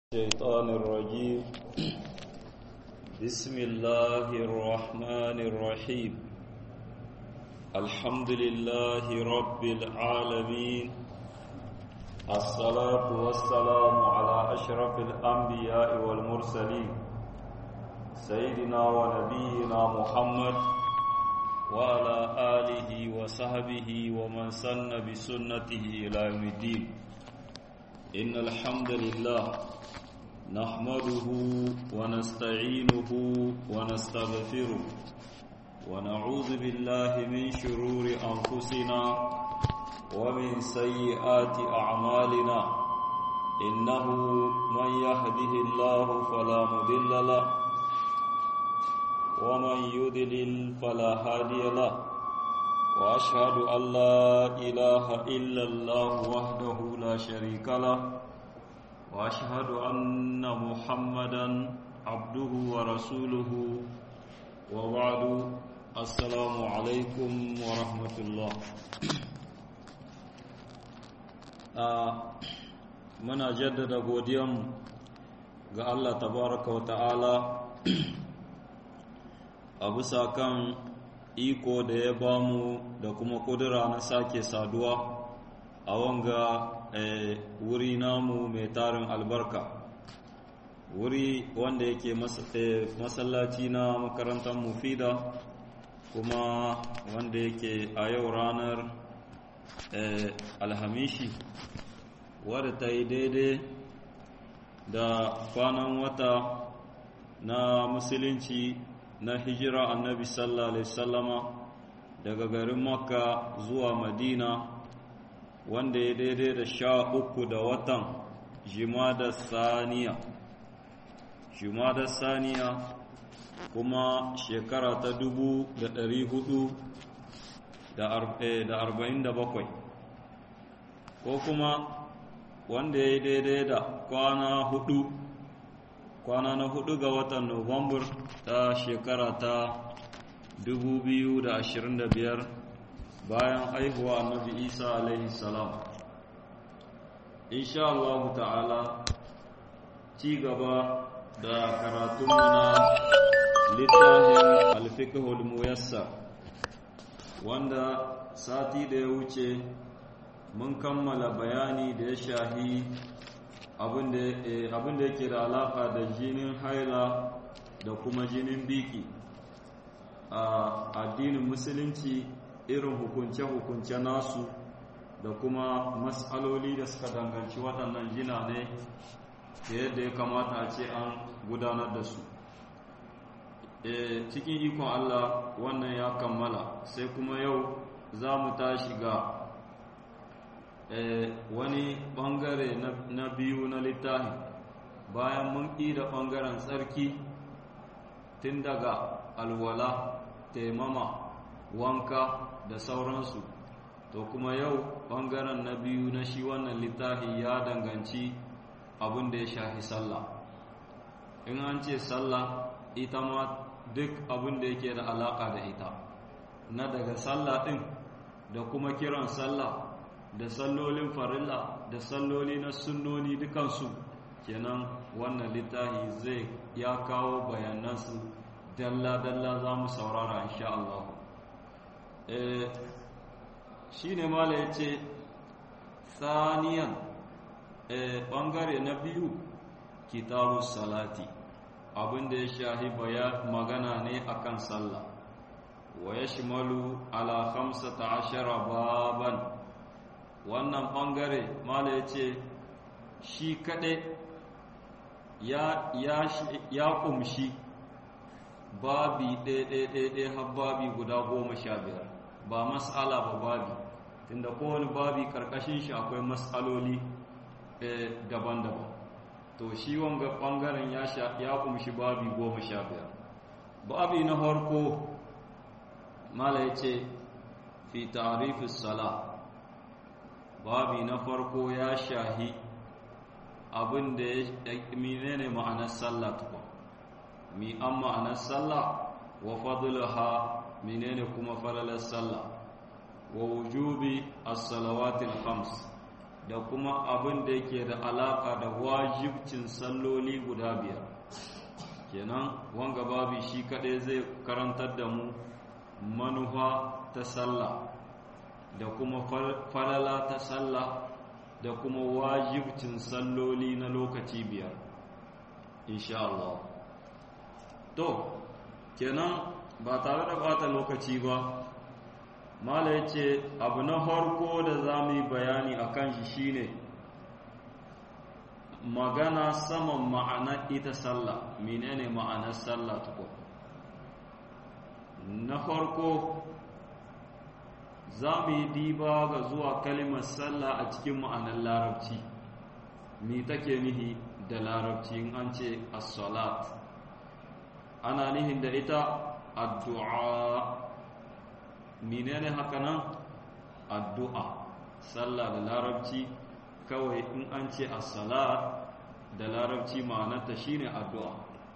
الشيطان الرجيم بسم الله الرحمن الرحيم الحمد لله رب العالمين الصلاة والسلام على أشرف الأنبياء والمرسلين سيدنا ونبينا محمد وعلى آله وصحبه ومن سن بسنته إلى يوم الدين إن الحمد لله نحمده ونستعينه ونستغفره ونعوذ بالله من شرور أنفسنا ومن سيئات أعمالنا إنه من يهده الله فلا مضل له ومن يضلل فلا هادي له وأشهد أن لا إله إلا الله وحده لا شريك له واشهد ان محمدا عبده ورسوله وبعد السلام عليكم ورحمه الله muna jaddada godiyanmu ga Allah tabaraka wa ta'ala a bisa kan iko da ya bamu da kuma kudura na sake saduwa a wanga wuri namu mai tarin albarka wuri wanda yake masallaci na makarantar mufida kuma wanda yake a yau ranar alhamishi wadda ta yi daidai da kwanan wata na musulunci na hijira annabi sallallahu alaihi sallama daga garin makka zuwa madina wanda ya daidai da sha uku da watan jimada saniya jimada saniya kuma shekara ta dubu da ɗari hudu da arba'in da bakwai ko kuma wanda ya daidai da kwana hudu kwana na hudu ga watan nuwambar ta shekara ta dubu biyu da ashirin da biyar bayan aihuwa annabi isa alaihi salam insha Allah ta'ala ci gaba da karatunmu na littafin alfiqhul muyassar wanda sati da ya wuce mun kammala bayani da ya shahi abin da yake da alaka da jinin haila da kuma jinin biki a addinin musulunci irin hukunce-hukunce nasu da kuma matsaloli da suka danganci waɗannan jina ne da yadda ya kamata a ce an gudanar da su cikin ikon Allah wannan ya kammala sai kuma yau za mu tashi ga wani ɓangare na biyu na littafi bayan mun da ɓangaren tsarki tun daga alwala taimama wanka da sauransu to kuma yau ɓangaren na biyu na shi wannan littafi ya danganci abin da ya shafi sallah in an ce sallah ita ma duk abin da yake da alaƙa da ita na daga sallah ɗin da kuma kiran sallah da sallolin farilla da salloli na sunnoni dukansu kenan wannan littafi zai ya kawo bayanansu dalla-dalla za mu saurara insha Allah shi ne mala ya ce saniyan ɓangare na biyu kitabu salati abinda ya shahi baya magana ne akan sallah wa ya shimalu ala hamsata ashara baban wannan ɓangare mala ya ce shi kaɗai ya ƙumshi babi ɗaya har babi guda goma sha biyar ba mas'ala ba babi tunda kowane babi karkashin shi akwai mas'aloli daban-daban to shi wanga bangaren ya kumshi babi goma sha biyar babi na harko mala ya ce fi tarifis sala babi na farko ya shahi abin da ya menene ma'anar sallah tukwa mi an ma'anar sallah wa fadlaha menene kuma falalar sallah wa wujubi as-salawatil khams da kuma abin da yake da alaka da wajibcin salloli guda biyar kenan wanga babi shi kadai zai karantar da mu manufa ta sallah da kuma falala ta sallah da kuma wajibcin salloli na lokaci biyar insha Allah to kenan ba tare da bata lokaci ba mala ya ce abu na farko da za mu yi bayani a kan shi shine magana saman ma'ana ita sallah menene ma'anar sallah tukun na farko za mu yi diba ga zuwa kalimar sallah a cikin ma'anar larabci me take nihi da larabci in an ce as-salat ana nihin da ita addu'a menene haka nan addu'a sallah da larabci kawai in an ce as-salat da larabci ma'anarta shine addu'a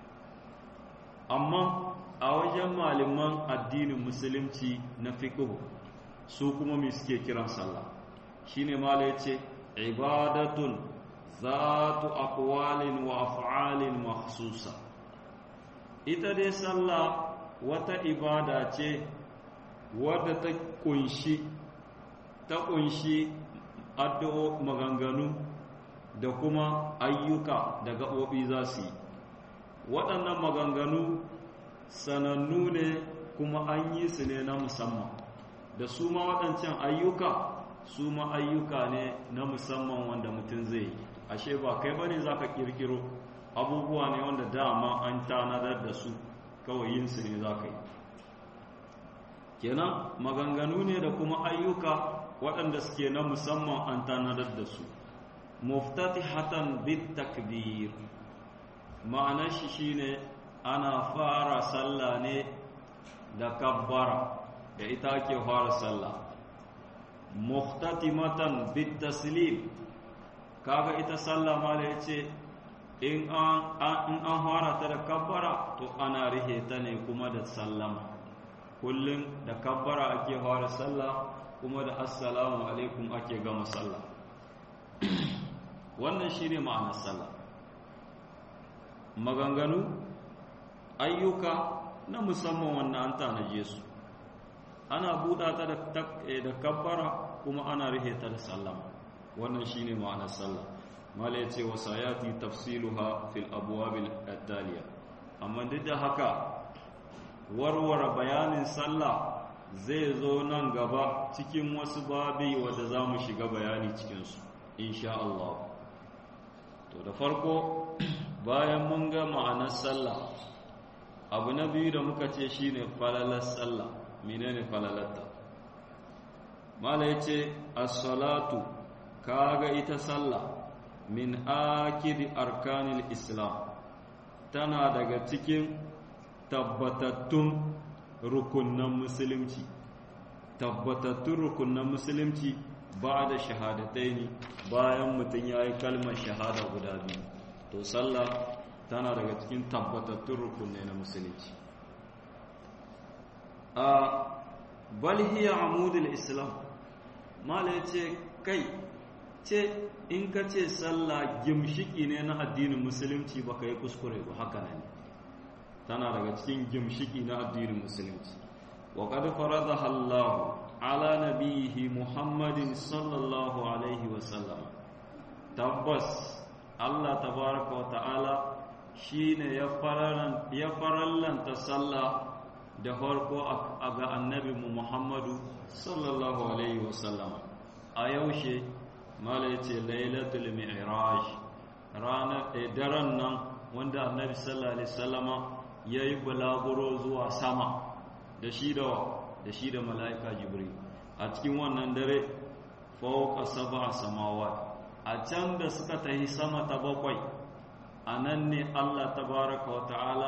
amma a wajen malaman addinin musulunci na fiqh su kuma me suke kiran sallah shine mala yace ibadatun zatu aqwalin wa af'alin makhsusa ita dai sallah wata ibada ce wadda ta kunshi ta kunshi addu'o maganganu da kuma ayyuka da gaɓoɓi za su yi waɗannan maganganu sanannu ne kuma an yi su ne na musamman da su ma waɗancan ayyuka su ma ayyuka ne na musamman wanda mutum zai yi ashe ba kai ba ne za ka ƙirƙiro abubuwa ne wanda dama an tanadar da su kawai yin su ne za ka yi kenan maganganu ne da kuma ayyuka waɗanda suke na musamman an tanadar da su muftatihatan bit takbir ma'anar shi shine ana fara sallah ne da kabbara da ita ake fara sallah muftatimatan bit taslim kaga ita sallah ma da yace in an in an fara ta da kabbara to ana rihe ta ne kuma da sallama kullum da kabbara ake fara sallah kuma da assalamu alaikum ake gama sallah wannan shine ma'anar sallah maganganu ayyuka na musamman wannan an tanaje su ana buɗa ta da kabbara kuma ana rihe ta da sallama wannan shine ma'anar sallah mala yace wa sayati tafsiluha fil abwabil taliya amma duk da haka warware bayanin sallah zai zo nan gaba cikin wasu babi wanda za mu shiga bayani cikinsu insha Allah to da farko bayan mun ga ma'anar sallah abu na biyu da muka ce shine falalar sallah menene falalarta mala yace as-salatu kaga ita sallah min akidi arkanil islam tana daga cikin tabbatattun rukunan musulunci tabbatattun rukunan musulunci ba da shahadatai ne bayan mutum ya yi kalmar shahada guda biyu to sallah tana daga cikin tabbatattun rukunai na musulunci a balhiya amudul islam mala ya ce kai ce in ka ce sallah gimshiki ne na addinin musulunci ba ka yi kuskure ba haka ne tana daga cikin gimshiki na addinin musulunci wa qad faradaha Allah ala nabihi Muhammadin sallallahu alaihi wa sallam tabbas Allah tabaraka wa ta'ala shine ya fararan ya farallanta sallah da farko a ga annabi Muhammadu sallallahu alaihi wa sallam a yaushe mala yace lailatul mi'raj ranar daren nan wanda annabi sallallahu alaihi wasallama ya yi bulaguro zuwa sama da shi da da shi da mala'ika jibril a cikin wannan dare fauka saba samawa a can da suka tahi sama ta bakwai a nan ne allah tabaraka wa ta'ala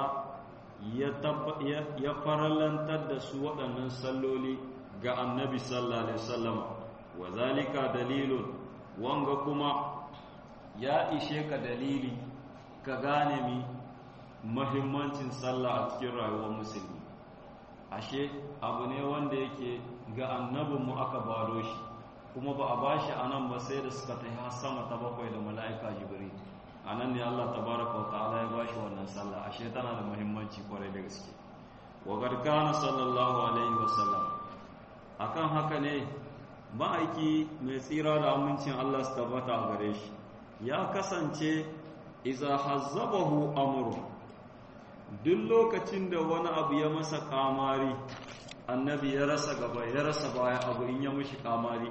ya faralantar da su waɗannan salloli ga annabi sallallahu alaihi wasallama wa zalika dalilun wanga kuma ya ishe ka dalili ka gane mi mahimmancin sallah a cikin rayuwar musulmi ashe abu ne wanda yake ga annabinmu aka bado shi kuma ba a bashi a nan ba sai da suka ta har sama ta bakwai da mala'ika jibril a nan ne Allah tabaraka wa ta'ala ya bashi wannan sallah ashe tana da muhimmanci kwarai da gaske wa garkana sallallahu alaihi wasallam akan haka ne ma'aiki mai tsira da amincin Allah su tabbata a gare shi ya kasance iza hazzabahu amru duk lokacin da wani abu ya masa kamari annabi ya rasa gaba ya rasa baya abu in ya mishi kamari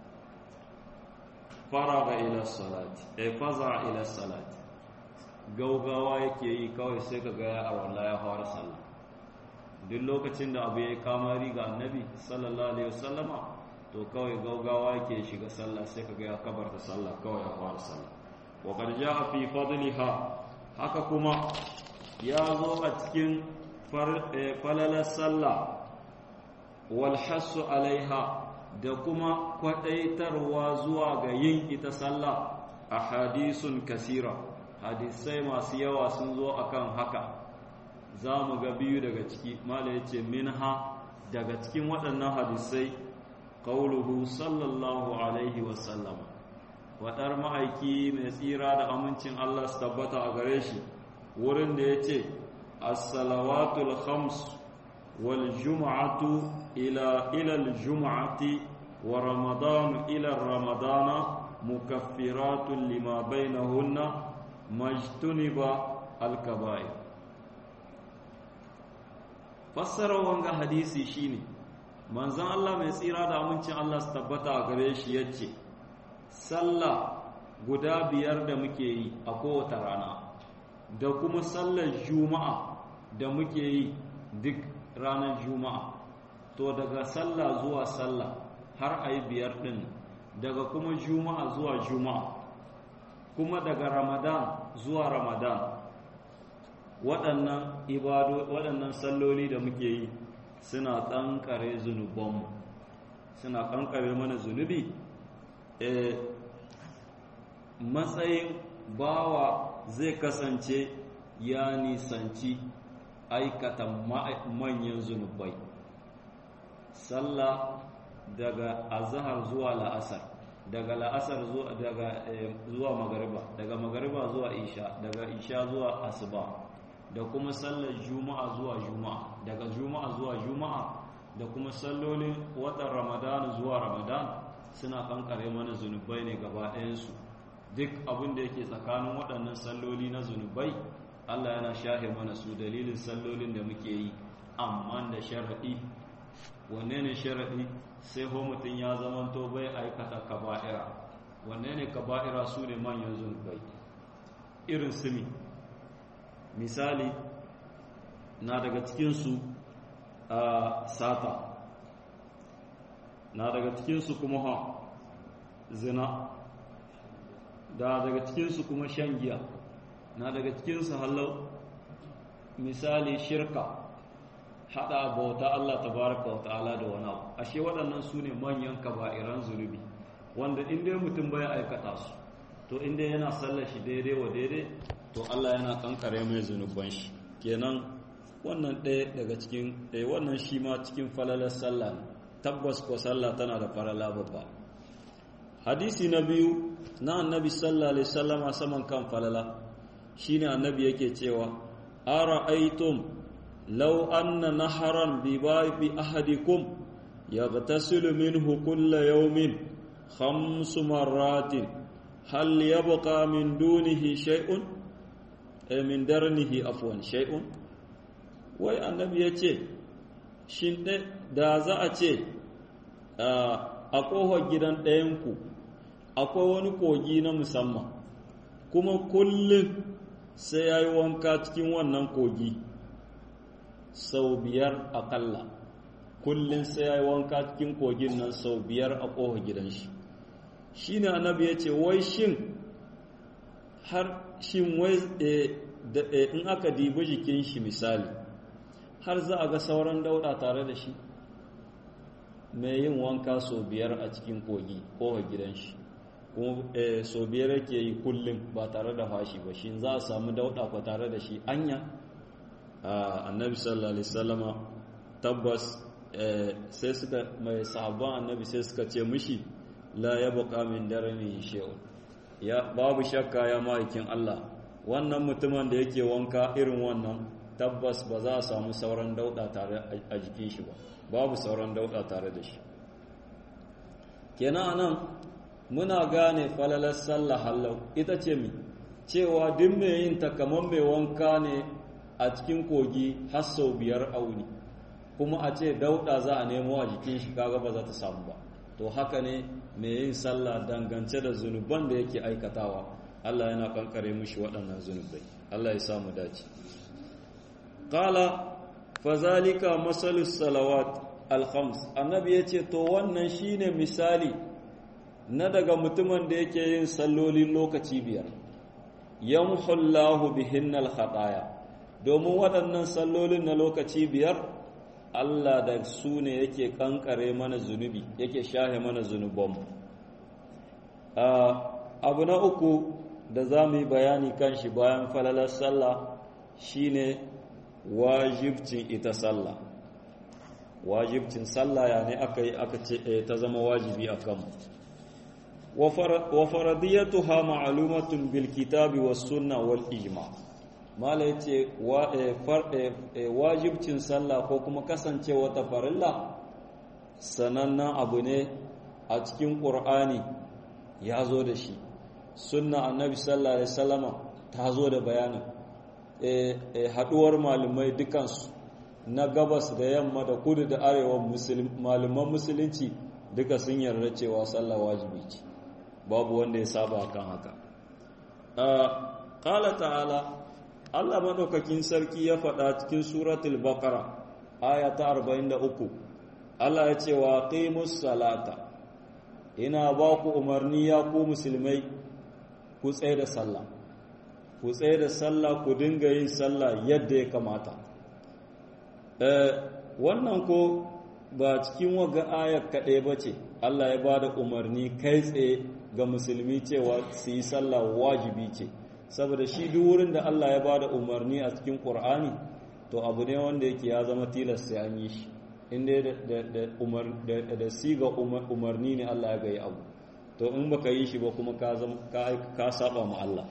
faraga ila salati ay faza ila salati gaugawa yake yi kawai sai ka ga ya arwala ya fara sallah duk lokacin da abu ya yi kamari ga annabi sallallahu alaihi wasallama to kawai gaugawa yake shiga sallah sai ka ga ya kabarta sallah kawai ya fara sallah wa qad jaa fi fadliha haka kuma ya zo a cikin falalar sallah wal hasu alaiha da kuma kwadaitarwa zuwa ga yin ita sallah a hadisun kasira hadisai masu yawa sun zo akan haka za mu ga biyu daga ciki mala ya ce minha daga cikin waɗannan hadisai ƙauluhu sallallahu alaihi wasallam waɗar ma'aiki mai tsira da amincin Allah su tabbata a gare shi wurin da ya ce as-salawatul khams wal jum'atu ila ila jum'ati wa ramadanu ila ramadana mukaffiratun lima bainahunna majtuniba al-kaba'ir fassarar wanga hadisi shine manzon Allah mai tsira da amincin Allah su tabbata a gare shi yace sallah guda biyar da muke yi a kowace rana da kuma sallar juma'a da muke yi duk ranar juma'a to daga sallah zuwa sallah har a yi biyar ɗin daga kuma juma'a zuwa juma'a kuma daga ramadan zuwa ramadan waɗannan ibado waɗannan salloli da muke yi suna ƙanƙare zunubanmu suna ƙanƙare mana zunubi e, matsayin bawa zai kasance ya nisanci aikata manyan zunubai sallah daga azhar zuwa la'asar daga la'asar zuwa daga zuwa magariba daga magariba zuwa isha daga isha zuwa asuba da kuma sallar juma'a zuwa juma'a daga juma'a zuwa juma'a da kuma sallolin watan ramadan zuwa ramadan suna kankare mana zunubai ne gaba ɗayansu duk abin da yake tsakanin waɗannan salloli na zunubai Allah yana shahe mana su dalilin sallolin da muke yi amma da sharaɗi wanne ne sharaɗi sai ho mutum ya zamanto bai aikata kaba'ira wanne ne kaba'ira su ne manyan zunubai irin sumi misali na daga cikinsu a sata na daga cikinsu kuma ha zina da daga cikinsu kuma shan giya na daga cikinsu hallau misali shirka hada bauta Allah tabaraka wa ta'ala da wani abu ashe waɗannan su ne manyan kaba'iran zunubi wanda inda mutum bai aikata su to inda yana sallar shi daidai wa daidai to Allah yana kankare mai zunuban shi kenan wannan ɗaya daga cikin ɗaya wannan shi ma cikin falalar sallah tabbas ko sallah tana da falala babba hadisi na biyu na annabi sallallahu alaihi wasallama saman kan falala shine annabi yake cewa ara'aytum law anna naharan bi babi ahadikum yaghtasilu minhu kulla yawmin khams marratin hal yabqa min dunihi shay'un ay min darnihi afwan shay'un wai annabi yace shin da za a ce a ƙofar gidan ɗayanku akwai wani kogi na musamman kuma kullum sai ya yi wanka cikin wannan kogi sau biyar akalla kullum sai ya yi wanka cikin kogin nan sau biyar a ƙofa gidan shi shi ne annabi ya ce wai shin har shin wai in aka dibi jikin shi misali har za a ga sauran dauɗa tare da shi mai yin wanka sau biyar a cikin kogi ƙofa gidan shi kuma sau biyar yake yi kullum ba tare da fashi ba shi za a samu dauɗa ko tare da shi anya annabi sallallahu alaihi wasallama tabbas sai suka mai sahabban annabi sai suka ce mishi la yabqa min darani shay'un ya babu shakka ya ma'aikin Allah wannan mutumin da yake wanka irin wannan tabbas ba za a samu sauran dauda tare a jikin shi ba babu sauran dauda tare da shi kenan anan muna gane falalar sallah hallau ita ce mi cewa duk mai yin ta kamar mai wanka ne a cikin kogi har sau biyar auni kuma a ce dauda za a nemo a jikin shi kaga ba za ta samu ba to haka ne mai yin sallah dangance da zunuban da yake aikatawa Allah yana kankare mushi waɗannan zunubai Allah ya samu dace qala fazalika masalus salawat al-khams annabi yace to wannan shine misali na daga mutumin da yake yin sallolin lokaci biyar yamhullahu bihinnal khataya domin waɗannan sallolin na lokaci biyar Allah da su ne yake kankare mana zunubi yake shahe mana zunubanmu abu na uku da za mu yi bayani kan shi bayan falalar sallah shine wajibcin ita sallah wajibcin sallah ya ne aka yi aka ce ta zama wajibi a kanmu wa faradiyatuha ma'lumatun bil kitabi was sunna wal ijma' mala yace wajibcin sallah ko kuma kasancewa ta farilla sanannen abu ne a cikin ƙur'ani ya zo da shi sunna annabi sallallahu alaihi wasallama ta zo da bayanin haɗuwar malumai dukansu na gabas da yamma da kudu da arewa malaman musulunci duka sun yarda cewa sallah wajibi ce babu wanda ya saba kan haka ƙala ta'ala Allah maɗaukakin sarki ya faɗa cikin suratul baqara aya ta 43 Allah ya ce wa qimus salata ina ba ku umarni ya ku musulmai ku tsaye da sallah ku tsaye da sallah ku dinga yin sallah yadda ya kamata wannan ko ba cikin waga ayar kaɗai ba ce Allah ya ba da umarni kai tsaye ga musulmi cewa su yi sallah wajibi ce saboda shi duk wurin da Allah ya bada umarni a cikin Qur'ani to abu ne wanda yake ya zama tilas sai an yi shi inda da da umar da, da siga umarni ne Allah ya gayi abu to in baka yi shi ba kuma ka zama ka ka saba ma Allah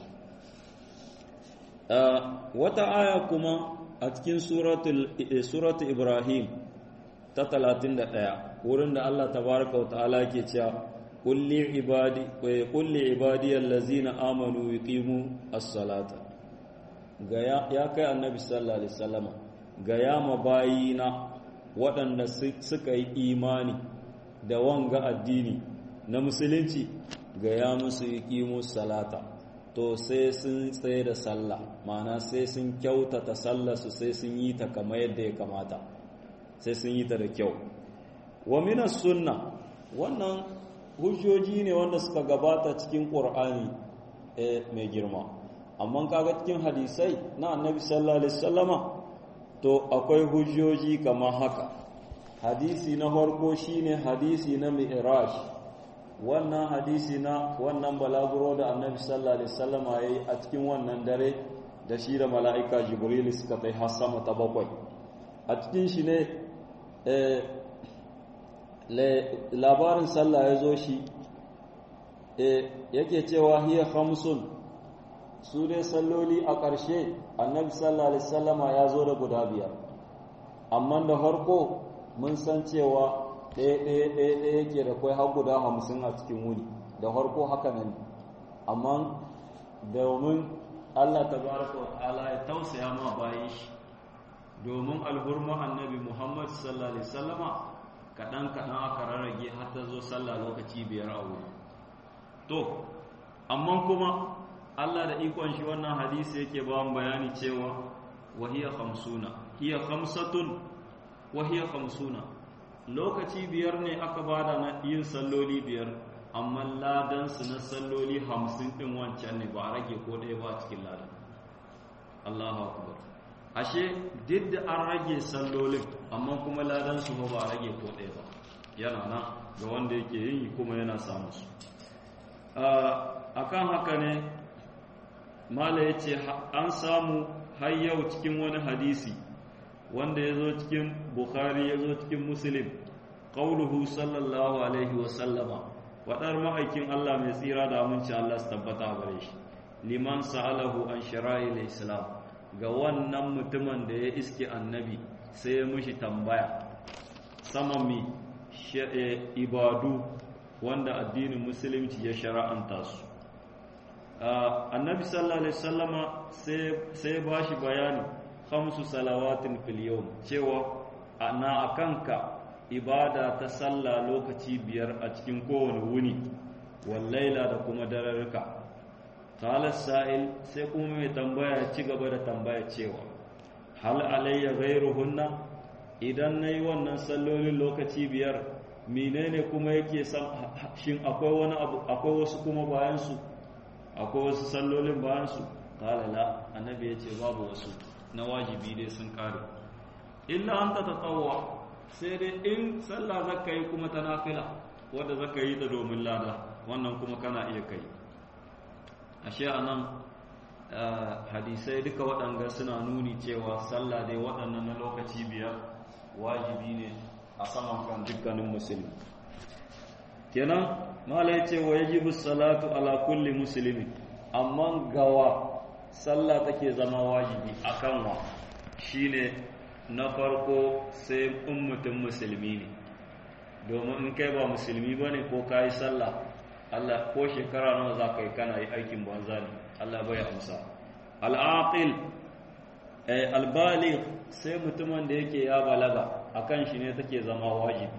wata aya kuma a cikin suratul suratul Ibrahim ta 31 wurin da Allah tabaraka wa ta'ala yake cewa قل لعبادي قل لعبادي الذين امنوا يقيموا الصلاه gaya ya kai annabi sallallahu alaihi wasallama gaya ma bayina waɗanda suka yi imani da wanga addini na musulunci gaya musu yuqimu salata to sai sun tsaye da sallah ma'ana sai sun kyautata sallarsu sai sun yi ta kamar yadda ya kamata sai sun yi ta da kyau wa minas sunna wannan hujjoji ne wanda suka gabata cikin ƙur'ani mai girma amma kaga cikin hadisai na annabi sallallahu alaihi wasallama to akwai hujjoji kamar haka hadisi na farko shine hadisi na mi'raj wannan hadisi na wannan balaguro da annabi sallallahu alaihi wasallama yayi a cikin wannan dare da shi da mala'ika jibril suka kai har sama ta bakwai a cikin shi ne labarin sallah ya zo shi yake cewa hiya khamsun su dai salloli a ƙarshe annabi sallallahu alaihi wasallama ya zo da guda biyar amma da farko mun san cewa ɗaya ɗaya ɗaya ɗaya yake da kwai har guda hamsin a cikin wuni da farko haka nan amma domin Allah tabaraka wa ta'ala ya tausaya ma bayan shi domin alhurma annabi Muhammad sallallahu alaihi wasallama kaɗan-kaɗan aka rarrage har ta zo sallah lokaci biyar a wuri to amma kuma Allah da ikon shi wannan hadisi yake ba mu bayani cewa wahiya khamsuna hiya khamsatun wahiya khamsuna lokaci biyar ne aka bada na yin salloli biyar amma ladan su na salloli hamsin din wancan ne ba a rage ko ɗaya ba cikin ladan Allahu akbar ashe duk da an rage sallolin amma kuma ladan su ba a rage ko ɗaya ba yana nan ga wanda yake yin kuma yana samu su akan haka ne mala ya ce an samu har yau cikin wani hadisi wanda ya zo cikin bukhari ya zo cikin muslim ƙauluhu sallallahu alaihi wasallama wadar ma'aikin Allah mai tsira da aminci Allah su tabbata gare shi liman sa'alahu an shara'il islam ga wannan mutumin da ya iske annabi sai ya mushi tambaya saman mi ibadu wanda addinin musulunci ya shara'anta su annabi sallallahu alaihi wasallama sai ba shi bayani khamsu salawatin fil yawm cewa na akanka ibada ta sallah lokaci biyar a cikin kowane wuni wallaila da kuma dararruka qala sa'il sai kuma mai tambaya ya ci gaba da tambaya cewa hal alayya ghayruhunna idan nayi wannan sallolin lokaci biyar menene kuma yake shin akwai wani abu akwai wasu kuma bayan su akwai wasu sallolin bayan su qala la annabi yace babu wasu na wajibi dai sun kare illa anta tatawwa sai dai in sallah zaka yi kuma ta nafila wanda zaka yi ta domin lada wannan kuma kana iya kai ashe anan hadisai duka waɗanga suna nuni cewa sallah dai waɗannan na lokaci biyar wajibi ne a saman kan dukkanin musulmi kenan mala ya ce wa yajibu salatu ala kulli musulmi amma gawa sallah take zama wajibi akan wa shine na farko sai in mutum musulmi ne domin in kai ba musulmi ba ne ko ka yi sallah Allah ko shekara nawa za ka yi kana yi aikin banza ne Allah bai amsa al'aqil albaligh sai mutumin da yake ya balaga akan shi ne take zama wajibi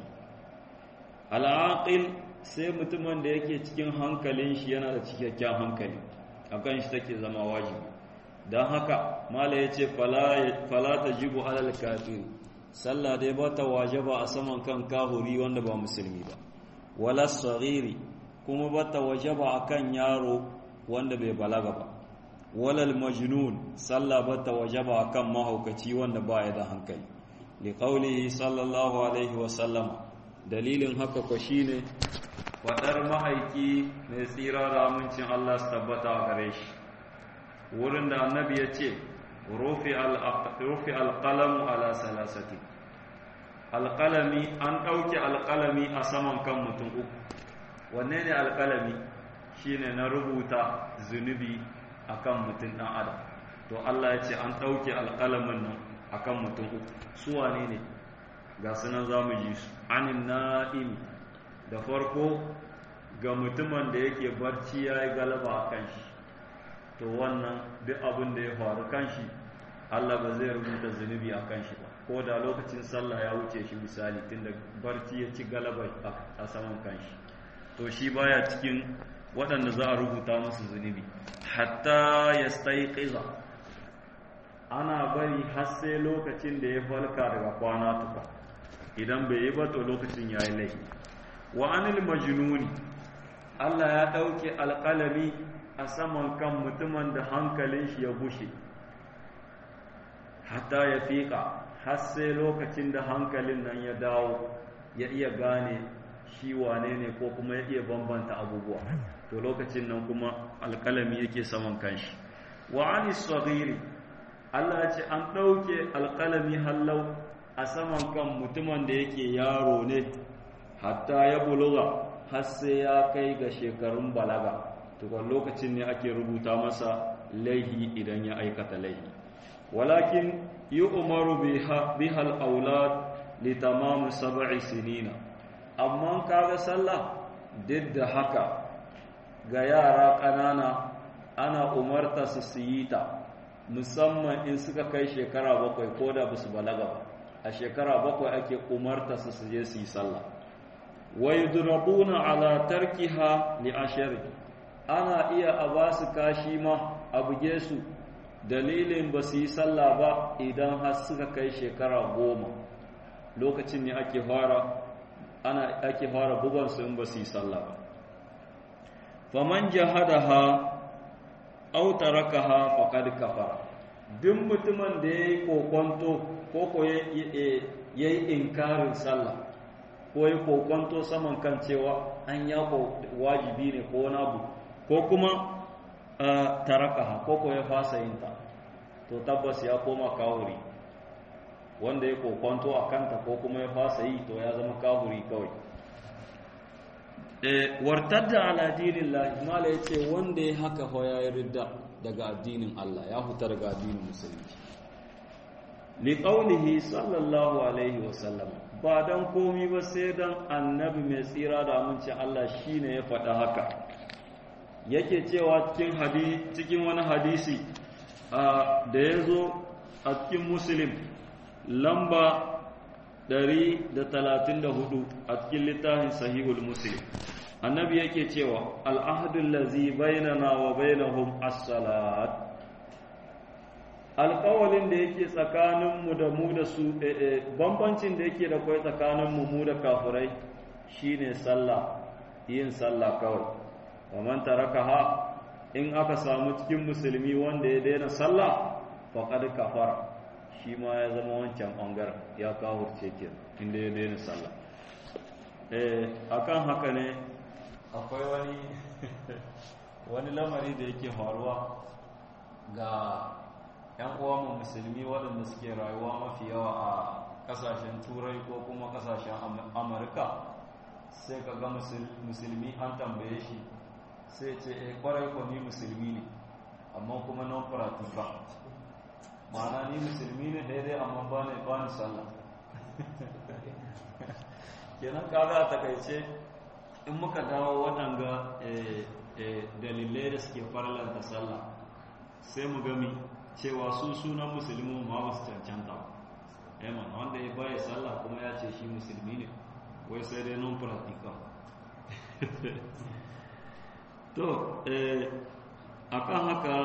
al'aqil sai mutumin da yake cikin hankalin shi yana da cikakken hankali akan shi take zama wajibi don haka mala ya ce fala ta jibu alal kafir sallah dai ba ta wajaba a saman kan kahuri wanda ba musulmi ba wala sariri kuma ba ta wajaba a kan yaro wanda bai balaga ba walal majnun sallah ba ta wajaba a kan mahaukaci wanda ba ya da hankali li qaulihi sallallahu alaihi wa sallama dalilin haka ko shine fadar mahaiki mai tsira da amincin Allah su tabbata a gare shi wurin da annabi ya ce rufi alƙalamu ala salasati alƙalami an ɗauke alƙalami a saman kan mutum uku wanne ne alƙalami shine na rubuta zunubi a kan mutum ɗan adam to Allah ya ce an ɗauke alƙalamin nan a kan mutum uku su wane ne ga sunan za mu ji su anin na'im da farko ga mutumin da yake barci ya yi galaba a kan shi to wannan duk abin da ya faru kanshi Allah ba zai rubuta zunubi a kanshi ba ko da lokacin sallah ya wuce shi misali tunda barci ya ci galaba a saman kanshi to shi baya cikin waɗanda za a rubuta musu zunubi hatta ya staiqiza ana bari har sai lokacin da ya falka daga kwana tuka idan bai yi ba to lokacin ya yi laifi wa anil majnuni Allah ya ɗauke alƙalami a saman kan mutumin da hankalin shi ya bushe hatta ya fiƙa har sai lokacin da hankalin nan ya dawo ya iya gane shi wane ne ko kuma ya iya bambanta abubuwa to lokacin nan kuma alƙalami yake saman kanshi wa ani saghiri Allah ya ce an ɗauke alƙalami hallau a saman kan mutumin da yake yaro ne hatta ya buluga har sai ya kai ga shekarun balaga tukwan lokacin ne ake rubuta masa laihi idan ya aikata laihi walakin yi umaru bihal aulad li tamamu sab'i sinina amma kaga sallah duk da haka ga yara ƙanana ana umarta su su yi ta musamman in suka kai shekara bakwai ko da ba su balaga ba a shekara bakwai ake umarta su su je su yi sallah wa yudrabuna ala tarkiha li ashari ana iya a ba su kashi ma a buge su dalilin ba su yi sallah ba idan har suka kai shekara goma lokacin ne ake fara ana ake fara bugan su in ba su yi sallah ba faman jahadaha aw tarakaha faqad kafara duk mutumin da yayi kokonto ko ko yayi inkarin sallah ko yayi kokonto saman kan cewa an ya wajibi ne ko wani abu ko kuma tarakaha ko ko ya fasa yin ta to tabbas ya koma kawuri wanda ya kokonto a kanta ko kuma ya fasa yi to ya zama kawuri kawai wartadda ala dinin lahi mala ya ce wanda ya haka fa ya yi ridda daga addinin Allah ya huta daga addinin musulunci li qaulihi sallallahu alaihi wa sallam ba dan komi ba sai dan annabi mai tsira da aminci Allah shine ya faɗa haka yake cewa cikin hadisi cikin wani hadisi da ya zo a cikin muslim lamba 134 a cikin littafin sahihul muslim annabi yake cewa al'ahadun lazi bainana wa bainahum as-salat alƙawalin da yake tsakaninmu da mu da su bambancin da yake da kwai tsakaninmu mu da kafirai shine sallah yin sallah kawai wa man tarakaha in aka samu cikin musulmi wanda ya daina sallah faqad kafara shi ma ya zama wancan ɓangaren ya kawurce ke inda ya daina sallah eh akan haka ne akwai wani wani lamari da yake faruwa ga 'yan uwanmu musulmi waɗanda suke rayuwa mafi yawa a ƙasashen turai ko kuma ƙasashen amurka sai ka ga musulmi an tambaye shi sai ce eh kwarai ko ni musulmi ne amma kuma non practical ma'ana ni musulmi ne daidai amma ba ne ba ni sallah kenan kaga a takaice in muka dawo waɗanga dalilai da suke farlanta sallah sai mu gami cewa su sunan musulmi ma ba su cancanta ba wanda ya baya sallah kuma ya ce shi musulmi ne wai sai dai non practical to akan haka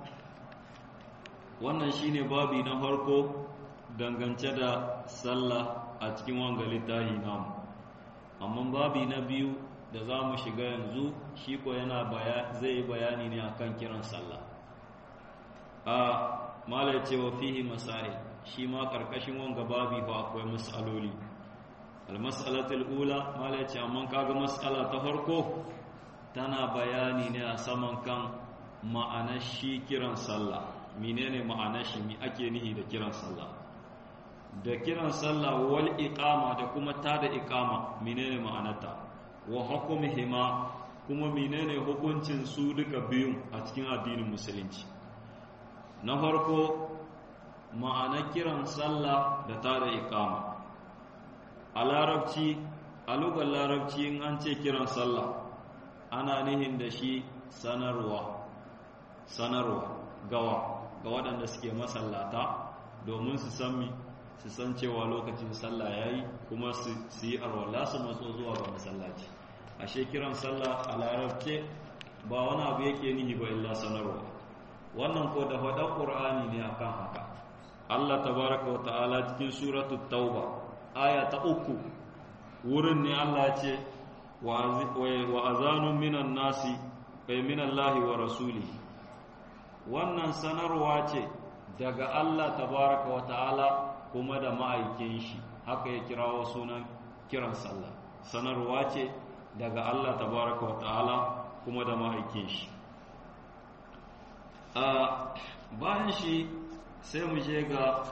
wannan shine babi na farko dangance da sallah a cikin wanga littafi namu amma babi na biyu da za mu shiga yanzu shi ko yana zai yi bayani ne akan kiran sallah a mala ce wa fihi masail shi ma karkashin wanga babi ba akwai mas'aloli al-mas'alatul ula mala ce amma kaga mas'ala ta farko tana bayani ne a saman kan ma'anar shi kiran sallah menene ma'anar shi mi ake nihi da kiran sallah da kiran sallah wal iqama da kuma tada iqama menene ma'anarta wa hukumuhuma kuma menene hukuncin su duka biyun a cikin addinin musulunci na farko ma'anar kiran sallah da tada iqama a larabci a lugar larabci in an ce kiran sallah ana nihin da shi sanarwa sanarwa gawa ga waɗanda suke masallata domin su san mi su san cewa lokacin sallah yayi kuma su yi arwala su matso zuwa ga masallaci ashe kiran sallah a larabce ba wani abu yake nihi ba illa sanarwa wannan ko da faɗan ƙur'ani ne akan haka Allah tabaraka wa ta'ala cikin suratul tauba aya ta uku wurin ne Allah ce wa azanun minan nasi kai minallahi wa rasuli wannan sanarwa ce daga Allah tabaraka wa ta'ala kuma da ma'aikin shi haka ya kirawo sunan kiran sallah sanarwa ce daga Allah tabaraka wa ta'ala kuma da ma'aikin shi a bayan shi sai mu je ga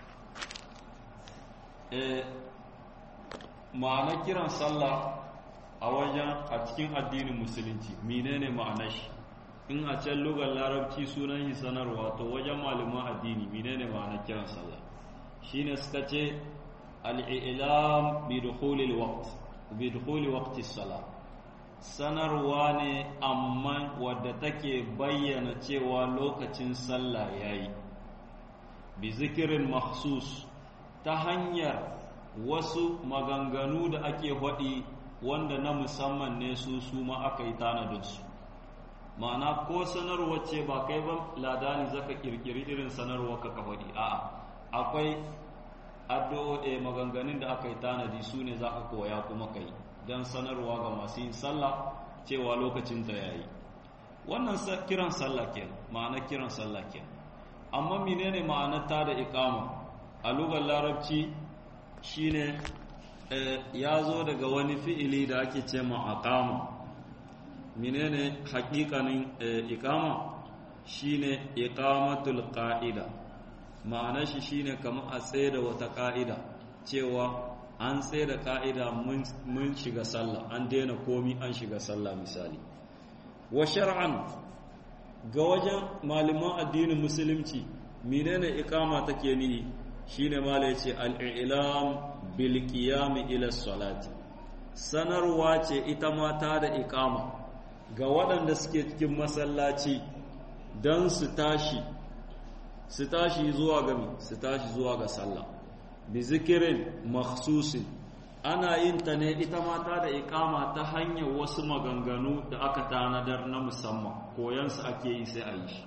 ma'anar kiran sallah a wajen a cikin addinin musulunci menene ma'anar shi in a can lugar larabci sunan shi sanarwa to wajen malaman addini menene ma'anar kiran sallah shine suka ce al-i'lam bi dukhulil waqt bi dukhuli waqti salah sanarwa ne amma wadda take bayyana cewa lokacin sallah yayi bi zikirin mahsus ta hanyar wasu maganganu da ake faɗi wanda na musamman ne su su ma aka yi tanadinsu ma'ana ko sanarwa ce ba kai ba ladani zaka kirkiri irin sanarwa ka faɗi a'a akwai addu'o'i maganganun da aka yi tanadi su ne za ka koya kuma kai don sanarwa ga masu yin sallah cewa lokacin ta yayi wannan kiran sallah kenan ma'ana kiran sallah kenan amma menene ma'anar ta da iqama a lugar larabci shine ya zo daga wani fi'ili da ake ce ma aqama menene haƙiƙanin iqama shine iqamatul qa'ida ma'anar shi shine kamar a tsaye da wata ƙa'ida cewa an tsaye da ka'ida mun shiga sallah an daina komi an shiga sallah misali wa shar'an ga wajen malaman addinin musulunci menene iqama take nihi shine mala yace al-i'lam bil qiyam ila salati sanarwa ce ita ma ta da iqama ga waɗanda suke cikin masallaci don su tashi su tashi zuwa ga su tashi zuwa ga sallah bi zikirin makhsusin ana yin ta ne ita mata da ikama ta hanyar wasu maganganu da aka tanadar na musamman koyansu ake yi sai a yi shi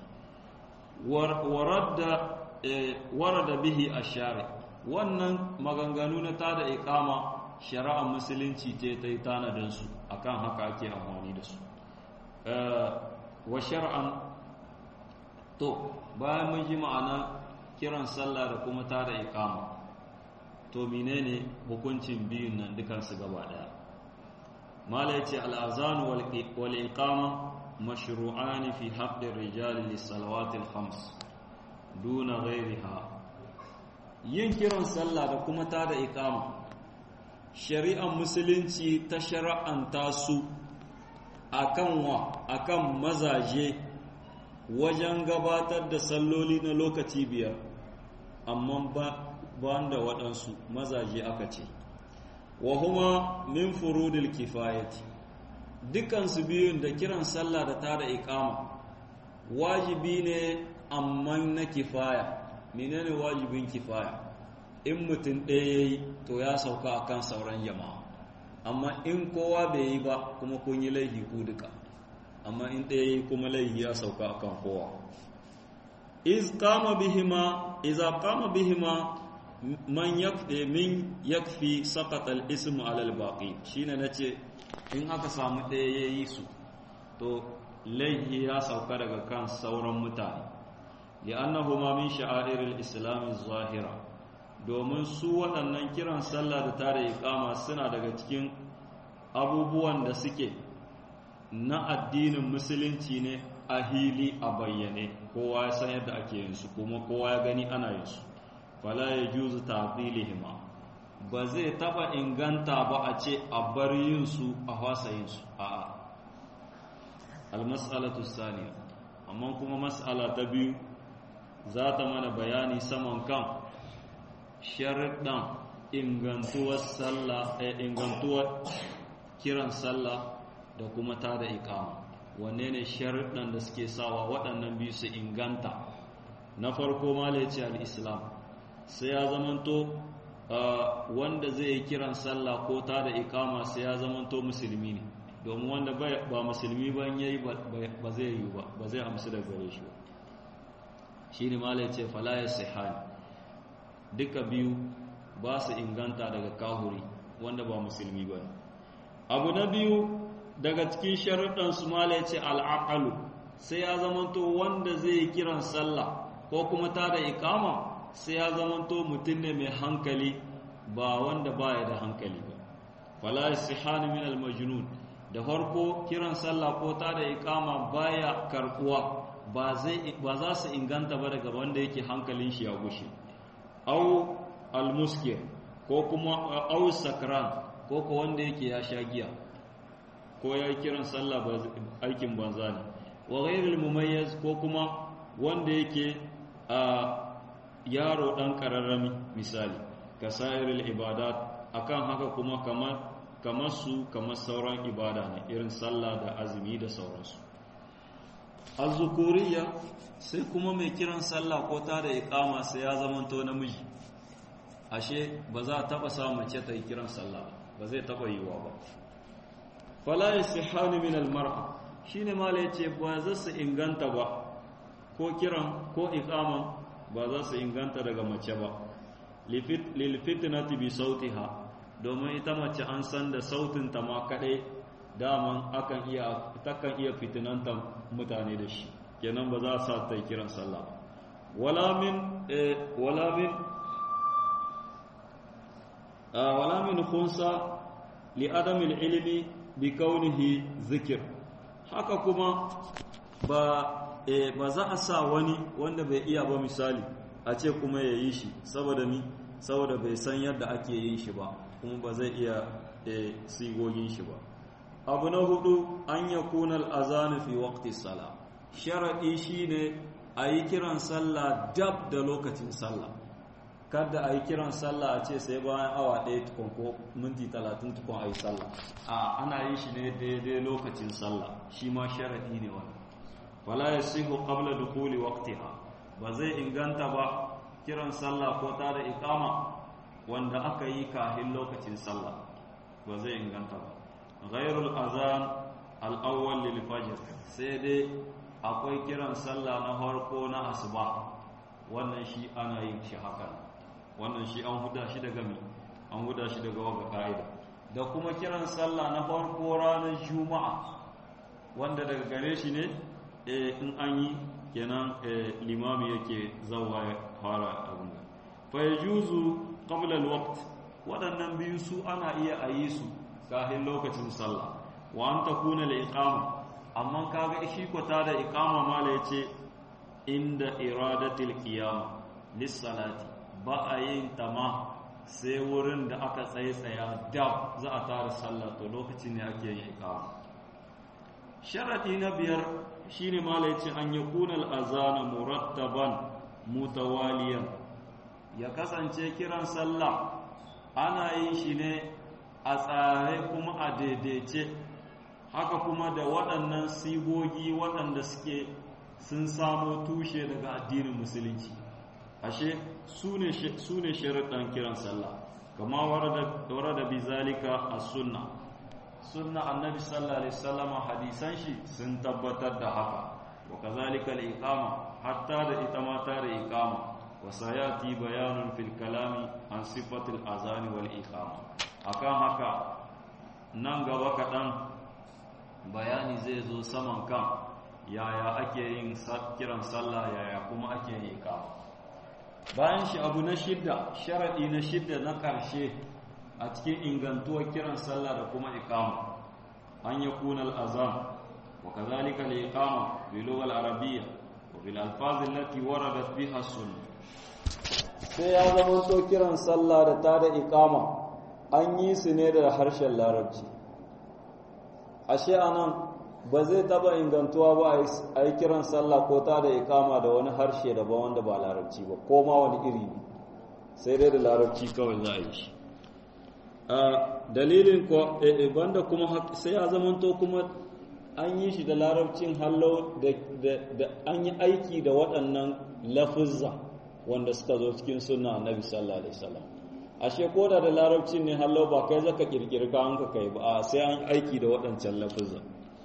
warada bihi a share wannan maganganu na ta da ikama shari'ar musulunci ce ta yi tanadinsu akan haka ake amfani da su wa shar'an to bayan mun ji ma'ana kiran sallah da kuma ta da ikama to menene hukuncin biyun nan dukansu gaba daya mala yace al-azan wal iqama mashru'an fi haqqi ar-rijal lis-salawat al-khams duna ghayriha yin kiran sallah da kuma ta da iqama shari'ar musulunci ta shara'anta su akan wa akan mazaje wajen gabatar da salloli na lokaci biyar amma ba da waɗansu mazaje aka ce wa huma min furudil kifayati dukansu biyun da kiran sallah da tada iqama wajibi ne amma na kifaya menene wajibin kifaya in mutum ɗaya yayi to ya sauka akan sauran jama'a amma in kowa bai yi ba kuma kun yi laifi ku duka amma in ɗaya yi kuma laifi ya sauka akan kowa iz qama bihima iza qama bihima man yakfi min yakfi saqata al-ism ala al-baqi shine nace in aka samu ɗaya yayi su to laifi ya sauka daga kan sauran mutane li'annahuma min sha'air al-islam zahira domin su waɗannan kiran sallah da tare iqama suna daga cikin abubuwan da suke na addinin musulunci ne a hili a bayyane kowa ya san yadda ake yin su kuma kowa ya gani ana yin su fala ya juzu ta'dilihima ba zai taba inganta ba a ce a bar yin su a fasa yin su a'a almas'alatu saniya amma kuma mas'ala ta biyu za ta mana bayani saman kan sharuɗan ingantuwar sallah ingantuwar kiran sallah da kuma ta da ikama wanne ne sharuɗan da suke sawa waɗannan biyu su inganta na farko malaci al-islam sai ya zamanto wanda zai yi kiran sallah ko ta da ikama sai ya zamanto musulmi ne domin wanda ba musulmi ba yayi ba zai yi ba ba zai amsu da gare shi ba shine malaci fala yasihani duka biyu ba su inganta daga kahuri wanda ba musulmi ba abu na biyu daga cikin sharuɗan su mala ce al'aqalu sai ya zamanto wanda zai yi kiran sallah ko kuma ta da ikama sai ya zamanto mutum ne mai hankali ba wanda baya da hankali ba fala istihanu min al-majnun da farko kiran sallah ko ta da ikama baya karkuwa ba zai ba za su inganta ba daga wanda yake hankalin shi ya gushe au al-muskir ko kuma au sakran ko ko wanda yake ya sha giya ko ya kiran sallah ba aikin banza ne wa ghairul mumayyiz ko kuma wanda yake a yaro dan kararrami misali kasairul ibadat akan haka kuma kamar kamar su kamar sauran ibada ne irin sallah da azumi da sauransu azzukuriya sai kuma mai kiran sallah ko ta da iqama sai ya zamanto namiji ashe ba za a taba sa mace ta yi kiran sallah ba zai taba yiwa ba fala yasihani min almar'a shine mala yace ba za su inganta ba ko kiran ko iqaman ba za su inganta daga mace ba lil fitnati bi sautiha domin ita mace an san da sautin ta ma kadai daman akan iya takan iya fitinanta mutane da shi kenan ba za a sa ta yi kiran sallah wala min wala min wala min khunsa li adami ilmi bi kaunihi zikir haka kuma ba ba za a sa wani wanda bai iya ba misali a ce kuma ya yi shi saboda mi saboda bai san yadda ake yin shi ba kuma ba zai iya sigogin shi ba abu na hudu an ya kunar azanu fi waqti sala sharaɗi shine a yi kiran sallah dab da lokacin sallah kada a yi kiran sallah a ce sai bayan awa ɗaya tukun ko minti talatin tukun a yi sallah a ana yi shi ne daidai lokacin sallah shi ma sharaɗi ne wani wala ya sihu qabla dukuli waqtiha ba zai inganta ba kiran sallah ko ta da iqama wanda aka yi kahin lokacin sallah ba zai inganta ba ghairul azan al-awwal lil fajr sai dai akwai kiran sallah na harko na asuba wannan shi ana yin shi hakan wannan shi an huda shi daga mi an huda shi daga waga ka'ida da kuma kiran sallah na farko ranar juma'a wanda daga gare shi ne in an yi kenan limami yake zawa ya fara abin da fa yajuzu qabla alwaqt waɗannan biyu su ana iya a yi su kafin lokacin sallah wa an takuna liqama amma kaga shi kwata da iqama mala yace inda iradatil qiyam lis-salati ba a yin tama sai wurin da aka tsaye tsaya dab za a tara sallah to lokacin ne ake yin iqama sharadi na biyar shine mala yace an yakuna al-azana murattaban mutawaliyan ya kasance kiran sallah ana yin shi ne a tsare kuma a daidaice haka kuma da waɗannan sigogi waɗanda suke sun samo tushe daga addinin musulunci ashe su ne sharaɗin kiran sallah kama warada bi zalika a sunna sunna annabi sallallahu alaihi wasallam hadisan shi sun tabbatar da haka wa kazalika al-iqama hatta da ita ma ta da iqama wa sayati bayanun fil kalami an sifatil azani wal iqama akan haka nan gaba kaɗan bayani zai zo saman kan yaya ake yin kiran sallah yaya kuma ake yi iqama bayan shi abu na shidda sharadi na shidda na ƙarshe a cikin ingantuwar kiran sallah da kuma iqama an yakuna al-azan wa kadhalika al-iqama bi lugha al-arabiyya wa bil alfaz allati waradat biha sunnah sai ya zama to kiran sallah da ta da iqama an yi su ne da harshen larabci ashe anan ba zai taba ingantuwa ba a yi kiran sallah ko ta da iqama da wani harshe daban wanda ba larabci ba ko ma wani iri ne sai dai da larabci kawai za a yi shi a dalilin ko banda kuma sai ya zamanto kuma an yi shi da larabcin hallo da an yi aiki da waɗannan lafuzza wanda suka zo cikin sunna annabi sallallahu alaihi wasallam ashe ko da da larabcin ne hallo ba kai zaka kirkiri ka hanka kai ba sai an aiki da waɗancan lafuzza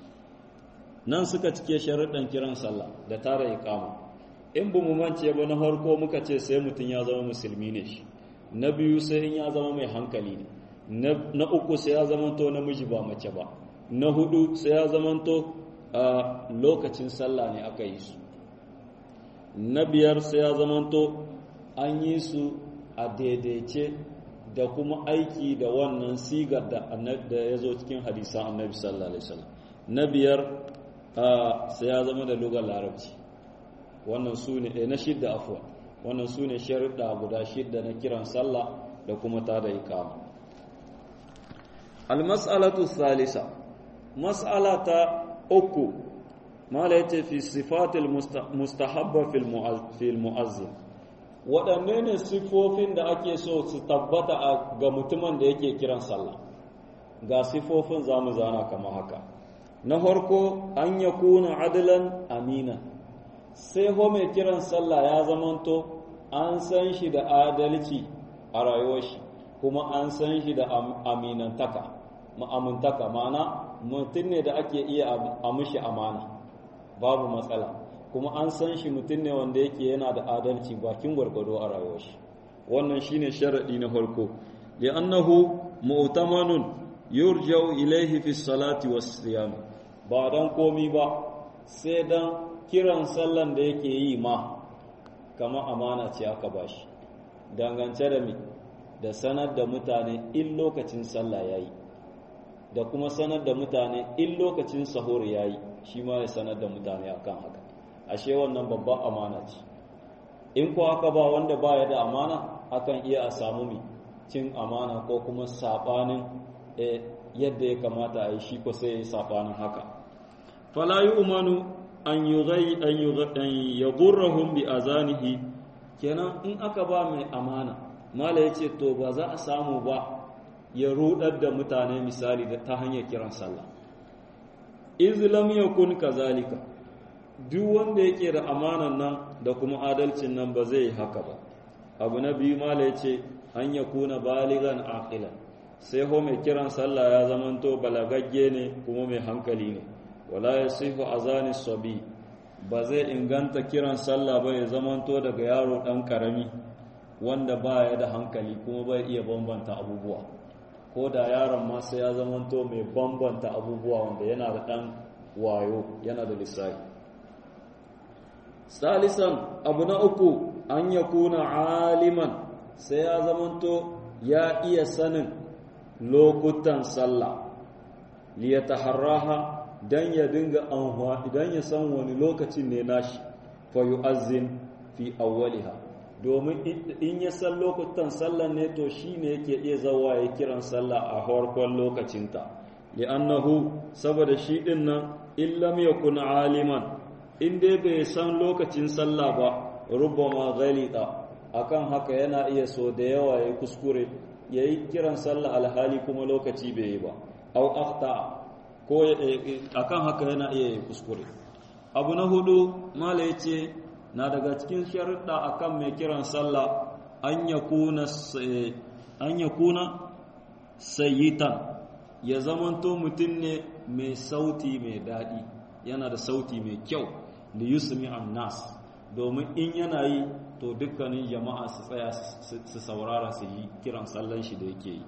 nan suka cike sharuɗan kiran sallah da tara iqama in bu mu mance ba na farko muka ce sai mutum ya zama musulmi ne shi na biyu sai in ya zama mai hankali ne na uku sai ya zamanto namiji ba mace ba na hudu sai ya zamanto a lokacin sallah ne aka yi su na biyar sai ya zamanto an yi su a daidaice da kuma aiki da wannan sigar da ya zo cikin hadisan annabi sallallahu alaihi wasallam na biyar sai ya zama da lugar larabci wannan su ne na shidda afuwa wannan su ne sharuɗa guda shidda na kiran sallah da kuma ta da ikama almas'alatu salisa mas'ala ta uku mala yace fi sifatil mustahabba fil mu'azzin waɗanne ne sifofin da ake so su tabbata ga mutumin da yake kiran sallah ga sifofin zamu zana kamar haka na farko an yakuna adlan amina sai ho mai kiran sallah ya zamanto an san shi da adalci a rayuwar shi kuma an san shi da aminantaka ma'amintaka ma'ana mutum ne da ake iya a mushi amana babu matsala kuma an san shi mutum ne wanda yake yana da adalci bakin gwargwado a rayuwar shi wannan shine sharadi na farko li'annahu mu'tamanun yurja'u ilayhi fi salati was siyam ba dan komi ba sai dan kiran sallan da yake yi ma kama amana ce aka bashi dangance da mi da sanar da mutane in lokacin sallah yayi da kuma sanar da mutane in lokacin sahur yayi shi ma ya sanar da mutane akan haka ashe wannan babban amana ce in ko aka ba wanda baya da amana akan iya a samu mi cin amana ko kuma saɓanin yadda ya kamata a yi shi ko sai ya yi saɓanin haka fala yi umanu an yi gurrahun bi azanihi kenan in aka ba mai amana mala ya ce to ba za a samu ba ya rudar da mutane misali da ta hanyar kiran sallah izlam yakun kazalika duk wanda yake da amanan nan da kuma adalcin nan ba zai yi haka ba abu na biyu mala ya ce an ya kuna baligan aqilan sai ho mai kiran sallah ya zamanto balagagge ne kuma mai hankali ne wala ya sifu azani sabi ba zai inganta kiran sallah ba ya zamanto daga yaro dan karami wanda ba ya da hankali kuma bai iya bambanta abubuwa ko da yaron ma sai ya zamanto mai bambanta abubuwa wanda yana da dan wayo yana da lissafi salisan abu na uku an ya kuna aliman sai ya zamanto ya iya sanin lokutan sallah liyataharraha dan ya dinga anhuwa idan ya san wani lokacin ne nashi fa yu'azzin fi awwaliha domin in ya san lokutan sallah ne to shine yake iya zawa ya kiran sallah a farkon lokacinta li'annahu saboda shi din nan illam yakun aliman in dai bai san lokacin sallah ba rubbama ghalita akan haka yana iya so da yawa ya kuskure yayi kiran sallah alhali kuma lokaci bai yi ba au akhta ko akan haka yana iya yi kuskure abu na hudu mala yace na daga cikin sharuɗa akan mai kiran sallah an yakuna an yakuna sayyitan ya zamanto mutum ne mai sauti mai daɗi yana da sauti mai kyau da yusmi nas domin in yana yi to dukkanin jama'a su tsaya su saurara su yi kiran sallan shi da yake yi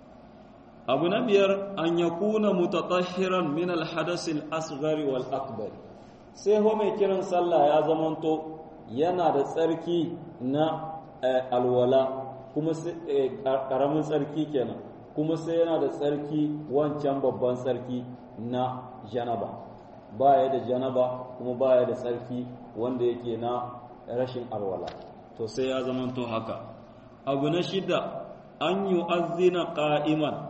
abu na biyar an ya kuna mutatahhiran min alhadas al-asghar wal akbar sai ho mai kiran sallah ya zamanto yana da tsarki na alwala kuma karamin tsarki kenan kuma sai yana da tsarki wancan babban tsarki na janaba baya da janaba kuma baya da tsarki wanda yake na rashin alwala to sai ya zamanto haka abu na shida an yi azina ƙa'iman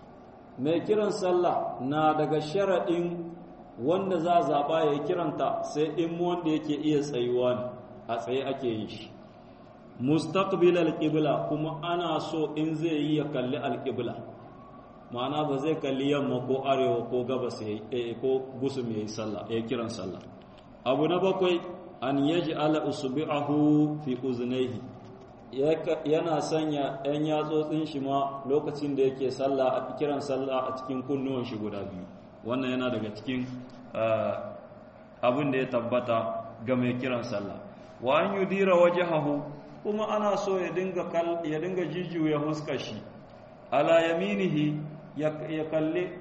mai kiran sallah na daga sharaɗin wanda za a zaɓa ya kiranta sai in wanda yake iya tsayuwa ne a tsaye ake yin shi mustaqbil alqibla kuma ana so in zai yi ya kalli alqibla ma'ana ba zai kalli yamma ko arewa ko gabas ko gusum yayi sallah ya kiran sallah abu na bakwai an yaj'ala usbi'ahu fi uznayhi yana sanya ɗan yatsotsin shi ma lokacin da yake sallah a kiran sallah a cikin kunnuwan shi guda biyu wannan yana daga cikin abin da ya tabbata ga mai kiran sallah wa an yudira wajhahu kuma ana so ya dinga ya dinga jijjuya huskar shi ala yaminihi ya kalli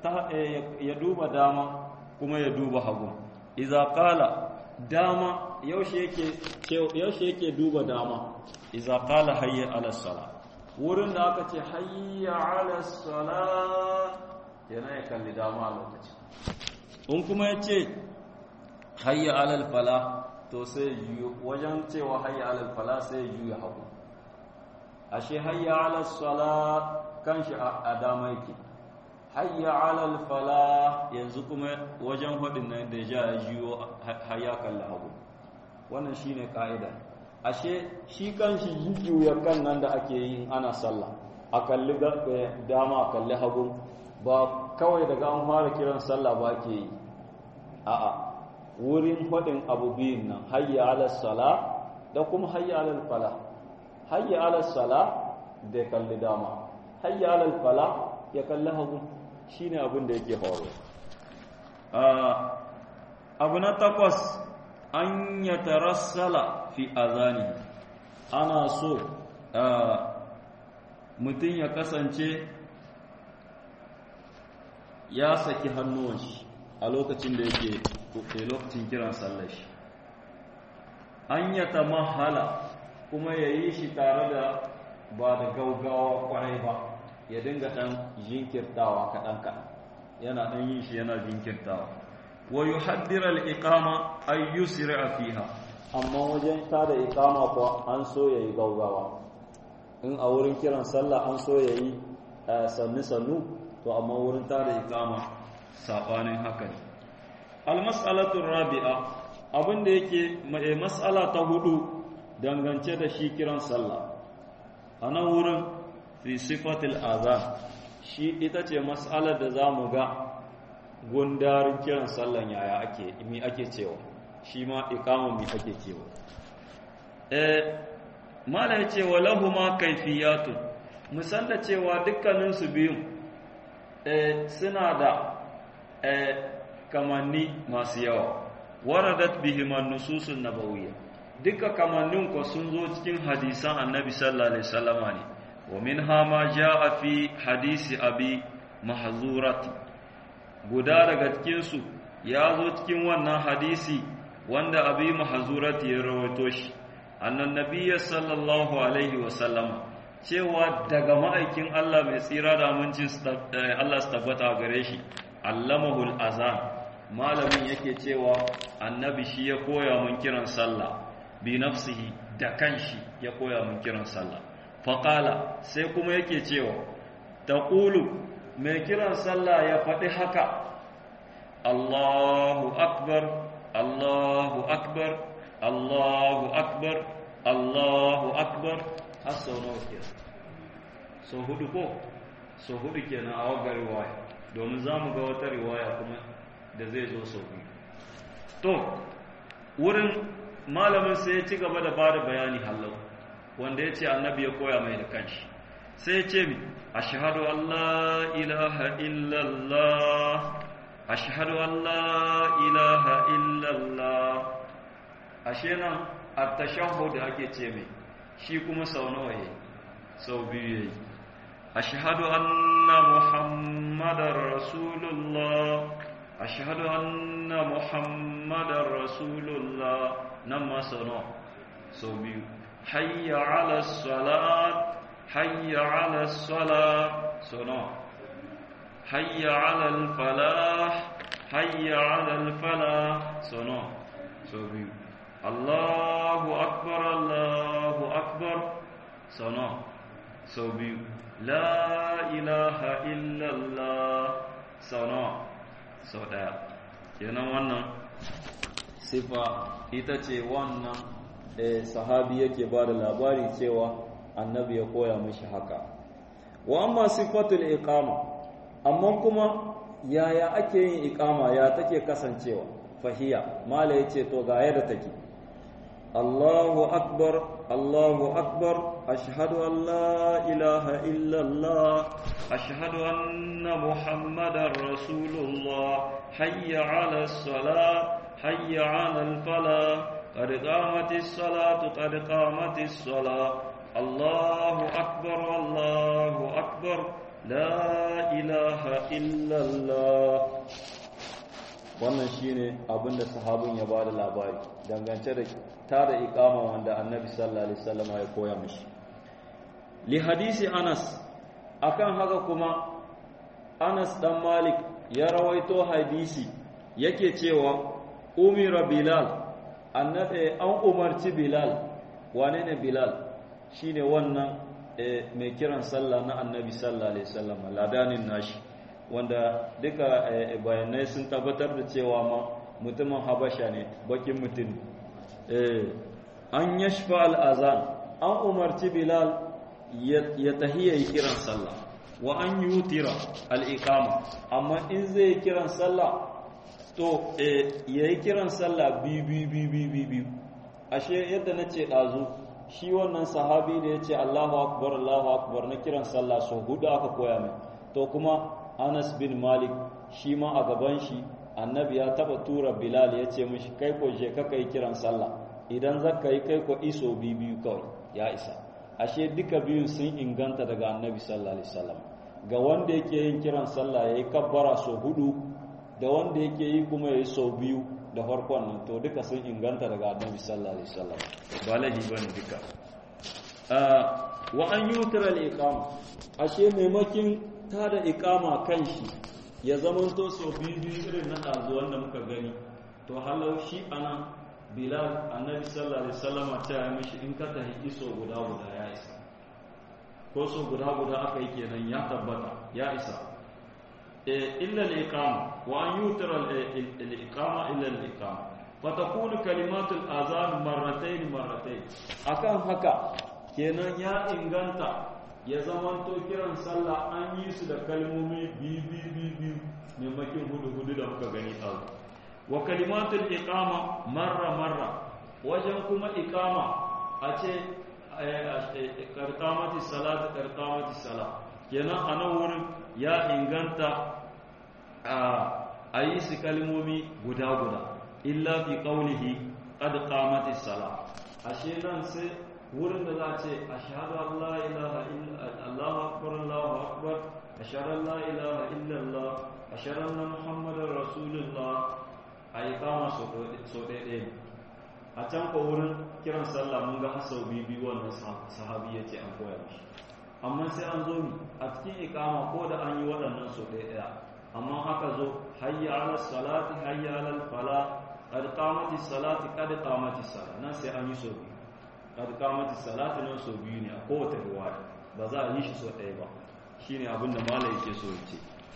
ya duba dama kuma ya duba hagu idza qala dama yaushe yake yaushe yake duba dama idza qala hayya ala sala wurin da aka ce hayya ala sala yana ya kalli dama a lokacin in kuma ya ce hayya ala fala to sai juyo wajen cewa hayya ala fala sai juya hagu ashe hayya ala sala kanshi a dama yake hayya ala fala yanzu kuma wajen hudin nan da ja ya juyo hayya kalli hagu wannan shine ka'ida ashe shi kanshi jujjuya kan nan da ake yi ana sallah a kalli dama a kalli hagu ba kawai daga an fara kiran sallah ba ke yi a'a wurin faɗin abu biyun nan hayya ala sala da kuma hayya ala fala hayya ala sala da kalli dama hayya ala fala ya kalli hagu shine abin da yake horo abu na takwas an ya tarassala fi azani ana so mutum ya kasance ya saki hannuwan shi a lokacin da yake lokacin kiran sallar shi an ya mahala kuma ya yi shi tare da ba da gaugawa kwarai ba ya dinga ɗan jinkirtawa kaɗan kaɗan yana ɗan yin shi yana jinkirtawa wa yuhaddir al-iqama ay yusra fiha amma wajen ta da iqama ko an so yayi gaugawa in a wurin kiran sallah an so ya yi sannu-sannu to amma wurin tada ikama saɓanin haka ne almas'alatun rabi'a abinda yake mas'ala ta hudu dangance da shi kiran sallah a nan wurin fi sifatil azan shi ita ce mas'alar da za mu ga gundarin kiran sallan yaya ake mi ake cewa shi ma ikamun mi ake cewa mala ya ce wa lahuma kaifiyatun musalla cewa dukkaninsu biyun suna da kamanni masu yawa waradat bihiman nususun nabawiyya duka kamannin ko sun zo cikin hadisan annabi sallallahu alaihi wasallama ne wa minha ma jaa fi hadisi abi mahzurat guda daga cikin su ya zo cikin wannan hadisi wanda abi mahzurat ya rawaito shi annan nabiyyi sallallahu alaihi wasallama cewa daga ma'aikin Allah mai tsira da amincin Allah su tabbata gare shi allamahul azan malamin yake cewa annabi shi ya koya mun kiran sallah bi nafsihi da kanshi ya koya mun kiran sallah faqala sai kuma yake cewa taqulu mai kiran sallah ya faɗi haka Allahu akbar Allahu akbar Allahu akbar Allahu akbar har sau nawa ke sau hudu ko sau hudu kenan a wagar riwaya domin za mu ga wata riwaya kuma da zai zo sau biyu to wurin malamin sai ya ci gaba da bada bayani hallau wanda ya ce annabi ya koya mai da kanshi sai ya ce mi ashhadu an la ilaha illallah ashhadu an la ilaha illallah ashe nan at-tashahhud ake ce mai shi kuma sau nawa yayi sau biyu yayi ashhadu anna muhammadar rasulullah ashhadu anna muhammadar rasulullah nan ma sau nawa sau biyu hayya ala salat hayya ala salat sau nawa hayya ala falah hayya ala falah sau nawa sau biyu Allahu akbar Allahu akbar sau nawa sau biyu la ilaha illallah sau nawa sau ɗaya kenan wannan sifa ita ce wannan sahabi yake ba da labari cewa annabi ya koya mishi haka wa amma sifatul iqama amma kuma yaya ake yin iqama ya take kasancewa fahiya mala yace to ga yadda take Allahu akbar Allahu akbar ashhadu an la ilaha illa Allah ashhadu anna muhammadar rasulullah hayya 'ala as-salah hayya 'ala al-falah qad qamatis salatu qad qamatis salah Allahu akbar Allahu akbar la ilaha illa Allah wannan shine abinda sahabin ya bada labari dangance da tada iqama wanda annabi sallallahu alaihi wasallam ya koya mishi li hadisi Anas akan haka kuma Anas dan Malik ya rawaito hadisi yake cewa umira Bilal annabi an umarci Bilal wane ne Bilal shine wannan mai kiran sallah na annabi sallallahu alaihi wasallam ladanin nashi wanda duka bayanai sun tabbatar da cewa ma mutumin habasha ne bakin mutum an yashfa al'azan an umarci bilal ya tahiya yi kiran sallah wa an yi wutira al'iƙama amma in zai yi kiran sallah to ya yi kiran sallah biyu biyu biyu biyu ashe yadda na ce ɗazu shi wannan sahabi da ya ce allahu akbar allahu akbar na kiran sallah so hudu aka koya mai to kuma Anas bin Malik shi ma a gaban shi annabi ya taba tura Bilal ya ce mishi kai ko je ka kai kiran sallah idan zaka yi kai ko iso biyu kawai ya isa ashe duka biyun sun inganta daga annabi sallallahu alaihi wasallam ga wanda yake yin kiran sallah yayi kabbara so hudu da wanda yake yi kuma yayi so biyu da farkon nan to duka sun inganta daga annabi sallallahu alaihi wasallam ba lahi bane duka wa an yutra al-iqama ashe maimakin ta da ikama kan shi ya zamanto so biyu biyu irin na ɗazu wanda muka gani to halau shi ana bilal annabi sallallahu alaihi wasallama ta yi mishi in ka tahi iso guda guda ya isa ko so guda guda aka yi kenan ya tabbata ya isa illa al-iqama wa an yutira al-iqama illa al-iqama fatakunu kalimatul azan marratayn marratayn akan haka kenan ya inganta ya zamanto kiran sallah an yi su da kalmomi biyu biyu biyu maimakon hudu hudu da muka gani a wa kalimatul iqama marra marra wajen kuma iqama a ce karkamati salatu karkamati salat kenan a nan wurin ya inganta a yi su kalmomi guda guda illa fi qawlihi qad qamati salat ashe nan sai wurin da za a ce ashhadu an la ilaha illa Allahu akbar Allahu akbar ashhadu an la ilaha illa Allah ashhadu anna muhammadar rasulullah ai kama so so dai a can ko wurin kiran sallah mun ga hasau bibi wannan sahabi yace an koya mishi amma sai an zo ni a cikin ikama ko da an yi waɗannan so ɗaya amma aka zo hayya ala salati hayya ala fala qad qamati salati qad qamati salat nan sai an yi so biyu qad qamati salati nan so biyu ne a kowace riwaya ba za a yi shi so ɗaya ba shine abin da malai yake so yace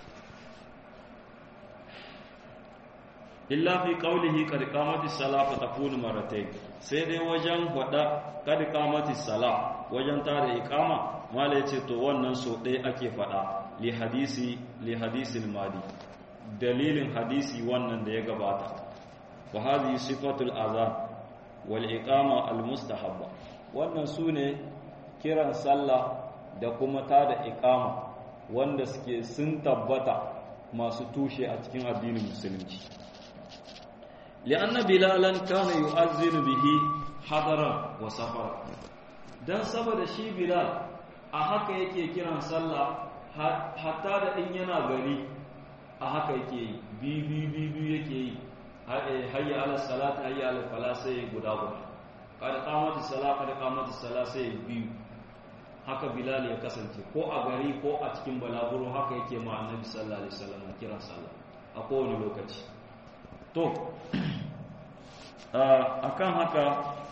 illa fi qawlihi qad qamati salat fa takunu marratayn sai dai wajen wada qad qamati salat wajen tare iqama malai yace to wannan so ɗaya ake faɗa li hadisi li hadisil madi dalilin hadisi wannan da ya gabata wa hadhihi sifatul azan wal iqama al mustahabba wannan sune kiran sallah da kuma tada iqama wanda suke sun tabbata masu tushe a cikin addinin musulunci li'anna bilalan kana yu'azzinu bihi hadaran wa safara dan saboda shi bilal a haka yake kiran sallah hatta da in yana gari a haka yake yi bi bi bi bi yake yi hayya ala salat hayya ala fala sai guda guda kada qamati salat kada qamati salat sai biyu haka bilal ya kasance ko a gari ko a cikin balaguro haka yake ma annabi sallallahu alaihi wasallam kiran sallah a kowane lokaci to akan haka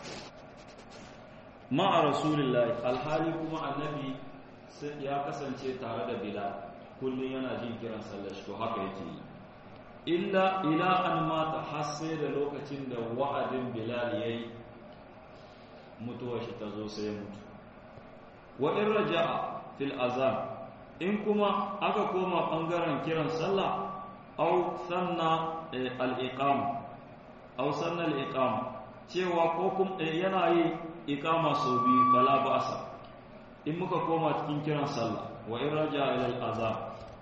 ma'a rasulullahi alhali kuma annabi ya kasance tare da bilal kullum yana jin kiran sallar shi to haka yake yi illa ila an mata har sai da lokacin da wa'adin bilal yayi mutuwar shi ta zo sai mutu wa in raja'a fil azan in kuma aka koma bangaren kiran sallah aw sanna al-iqam aw sanna al-iqam cewa ko kuma yana yi iqama sau biyu fala ba'sa in muka koma cikin kiran sallah wa in raja ila al-azan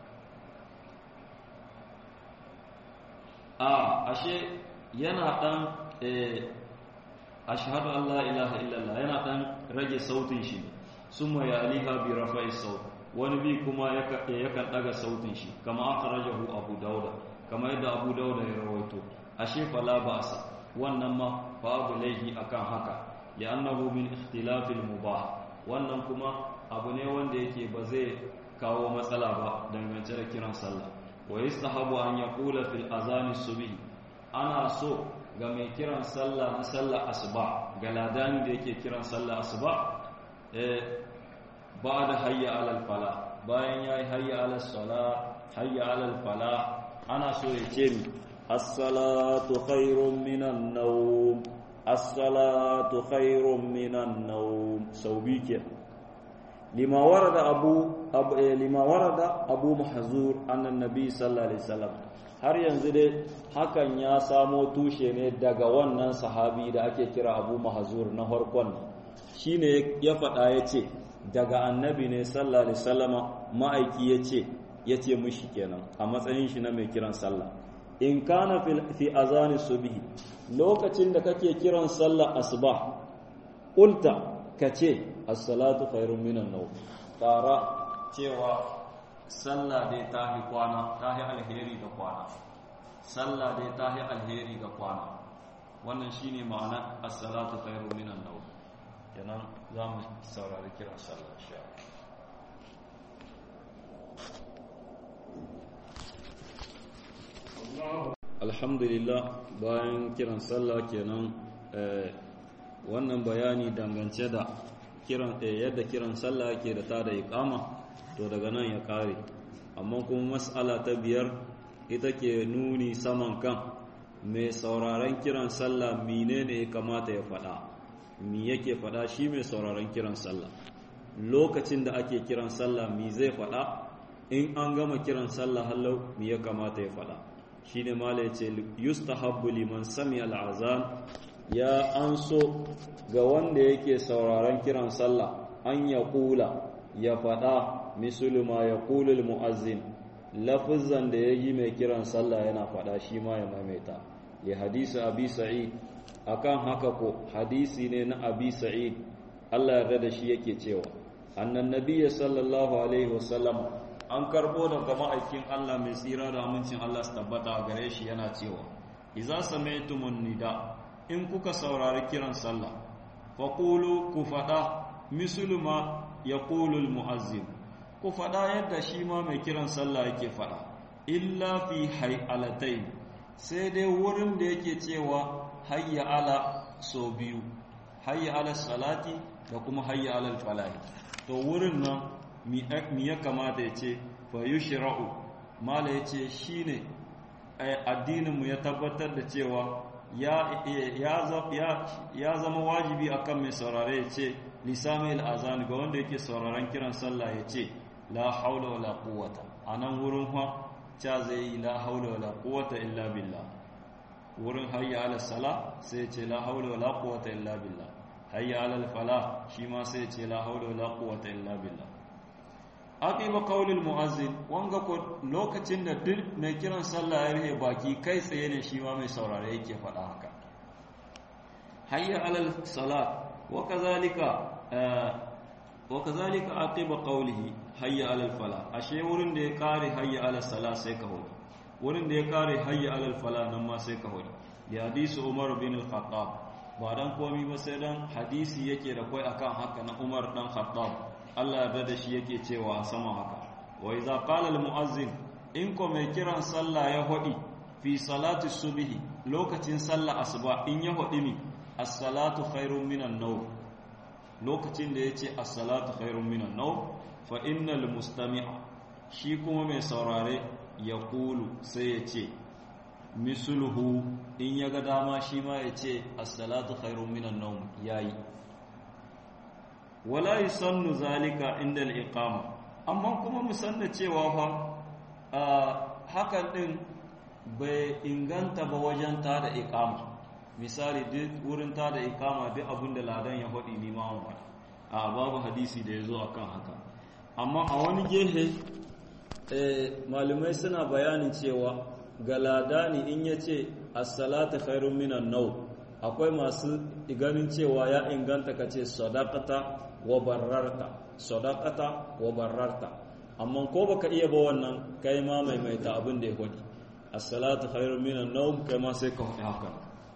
a ashe yana dan ashhadu an la ilaha illallah yana dan rage sautin shi summa yaliha bi rafa'i saut wani bi kuma yakan daga sautin shi kama akhrajahu abu dauda kama yadda abu dauda ya rawaito ashe fala ba'sa wannan ma babu laihi akan haka li'annahu min ikhtilafil mubah wannan kuma abu ne wanda yake ba zai kawo matsala ba dangance da kiran sallah wa yastahabu an yaqula fil azani subhi ana so ga mai kiran sallah na sallah asuba ga ladani da yake kiran sallah asuba eh ba'da hayya alal fala bayan yayi hayya alal sala hayya alal fala ana so ya ce mi as-salatu khairun minan nawm as-salatu khairun minan nawm sau bi ke lima warada abu lima warada abu mahzur annan nabi sallallahu alaihi wasallam har yanzu dai hakan ya samo tushe ne daga wannan sahabi da ake kira abu mahzur na farkon shine ya faɗa ya ce daga annabi ne sallallahu alaihi wasallama ma'aiki ya ce ya ce mushi kenan a matsayin shi na mai kiran sallah in kana fi azani subhi lokacin da kake kiran sallah asuba qulta kace as-salatu khairun minan nawm tara cewa sallah dai ta hi kwana ta hi alheri ga kwana sallah dai ta hi alheri ga kwana wannan shine ma'ana as-salatu khairun minan nawm kenan za mu saurari kiran sallah insha alhamdulillah bayan kiran sallah kenan wannan bayani dangance da kiran yadda kiran sallah yake da ta da iqama to daga nan ya kare amma kuma mas'ala ta biyar ita ke nuni saman kan mai sauraron kiran sallah menene ya kamata ya faɗa mi yake faɗa shi mai sauraron kiran sallah lokacin da ake kiran sallah mi zai faɗa in an gama kiran sallah hallau mi ya kamata ya faɗa shine mala yace yustahabbu liman sami al'azan ya an so ga wanda yake sauraron kiran sallah an ya kula ya faɗa misulu ma ya kulul mu'azzin lafizan da ya yi mai kiran sallah yana faɗa shi ma ya maimaita ya hadisi abi sa'id akan haka ko hadisi ne na abi sa'id Allah yarda da shi yake cewa annan nabiyyi sallallahu alaihi wasallam an karbo daga ma'aikin Allah mai tsira da amincin Allah su tabbata a gare shi yana cewa idza sami'tumun nida in kuka saurari kiran sallah faqulu ku fada mislu ma yaqulu almu'azzin ku fada yadda shi ma mai kiran sallah yake fada illa fi hay'alatain sai dai wurin da yake cewa hayya ala so biyu hayya ala salati da kuma hayya ala falahi to wurin nan mi ya kamata ya ce fa yushra'u mala ya ce shine addininmu ya tabbatar da cewa ya zama wajibi akan mai saurare ya ce lisamil azan ga wanda yake sauraron kiran sallah ya ce la haula wala quwwata anan wurin fa cha zai yi la haula wala quwwata illa billah wurin hayya ala sala sai ce la haula wala quwwata illa billah hayya ala fala shi ma sai ce la haula wala quwwata illa billah aqiba qaulil muazzin wanga ko lokacin da duk mai kiran sallah ya rihe baki kai tsaye ne shi ma mai saurare yake faɗa haka hayya ala salat wa kazalika wa kazalika aqiba qawlihi hayya ala fala ashe wurin da ya kare hayya ala salat sai ka hudu wurin da ya kare hayya ala fala nan ma sai ka hudu ya hadisi umar bin al-khattab ba dan komi ba sai dan hadisi yake da kai akan haka na umar dan khattab Allah yarda da shi yake cewa sama haka wa idza qala al muazzin in ko mai kiran sallah ya hodi fi salati subhi lokacin sallah asuba in ya hodi mi as-salatu khairun minan nawm lokacin da yace as-salatu khairun minan nawm fa innal mustami'a shi kuma mai saurare ya kulu sai ya ce misluhu in ya ga dama shi ma ya ce as-salatu khairun minan nawm yayi wala yusannu zalika inda al-iqama amma kuma mu sanna cewa fa hakan din bai inganta ba wajen ta da iqama misali duk wurin ta da iqama duk abin da ladan ya faɗi ni ma mun a babu hadisi da yazo akan haka amma a wani gehe malumai suna bayanin cewa ga ladani in yace as-salatu khairun minan naw akwai masu ganin cewa ya inganta kace sadaqata wa bararta sadaqata wa bararta amma ko baka iya ba wannan kai ma maimaita abin da ya gwadi as-salatu khairun minan nawm kai ma sai ka faɗi haka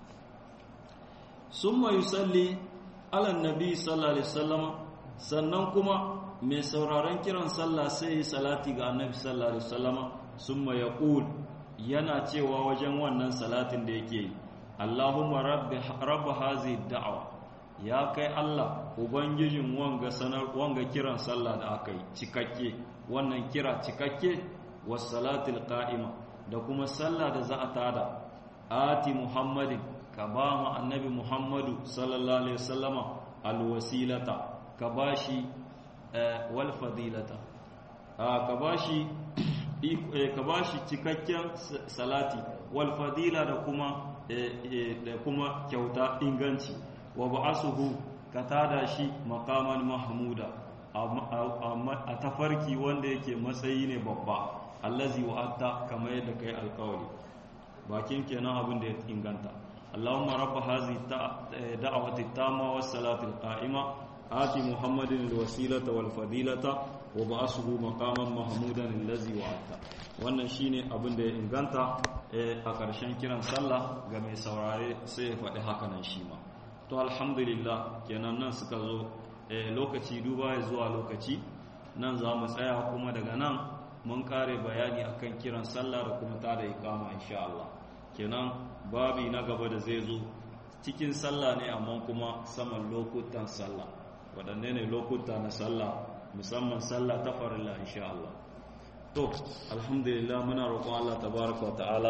summa yusalli ala nabi sallallahu alaihi wasallam sannan kuma mai sauraron kiran sallah sai yi salati ga annabi sallallahu alaihi wasallam summa yaqul yana cewa wajen wannan salatin da yake yi Allahumma rabbi rabb hazi da'wa ya kai Allah ubangijin wanga sanar wanga kiran sallah da aka yi cikakke wannan kira cikakke was salatil qa'ima da kuma sallah da za a tada ati muhammadin ka ba mu annabi muhammadu sallallahu alaihi wasallama alwasilata ka bashi wal fadilata ka bashi ka bashi cikakken salati wal fadila da kuma da kuma kyauta inganci wa ba'asuhu ka tada shi maqaman mahmuda a tafarki wanda yake matsayi ne babba allazi wa'atta kamar yadda kai alkawari bakin kenan abin da ya inganta Allahumma rabb hazi da'awati tamma was salati qa'ima ati muhammadin alwasilata wal fadilata wa ba'asuhu maqaman mahmudan allazi wa'atta wannan shine abin da ya inganta a ƙarshen kiran sallah ga mai saurare sai ya faɗi haka nan shi ma to alhamdulillah kenan nan suka zo lokaci duba ya zuwa lokaci nan za mu tsaya kuma daga nan mun kare bayani akan kiran sallah da kuma tada ikama insha Allah kenan babi na gaba da zai zo cikin sallah ne amma kuma saman lokutan sallah waɗanne ne lokuta na sallah musamman sallah ta farilla insha Allah to alhamdulillah muna roƙon Allah tabaraka ta'ala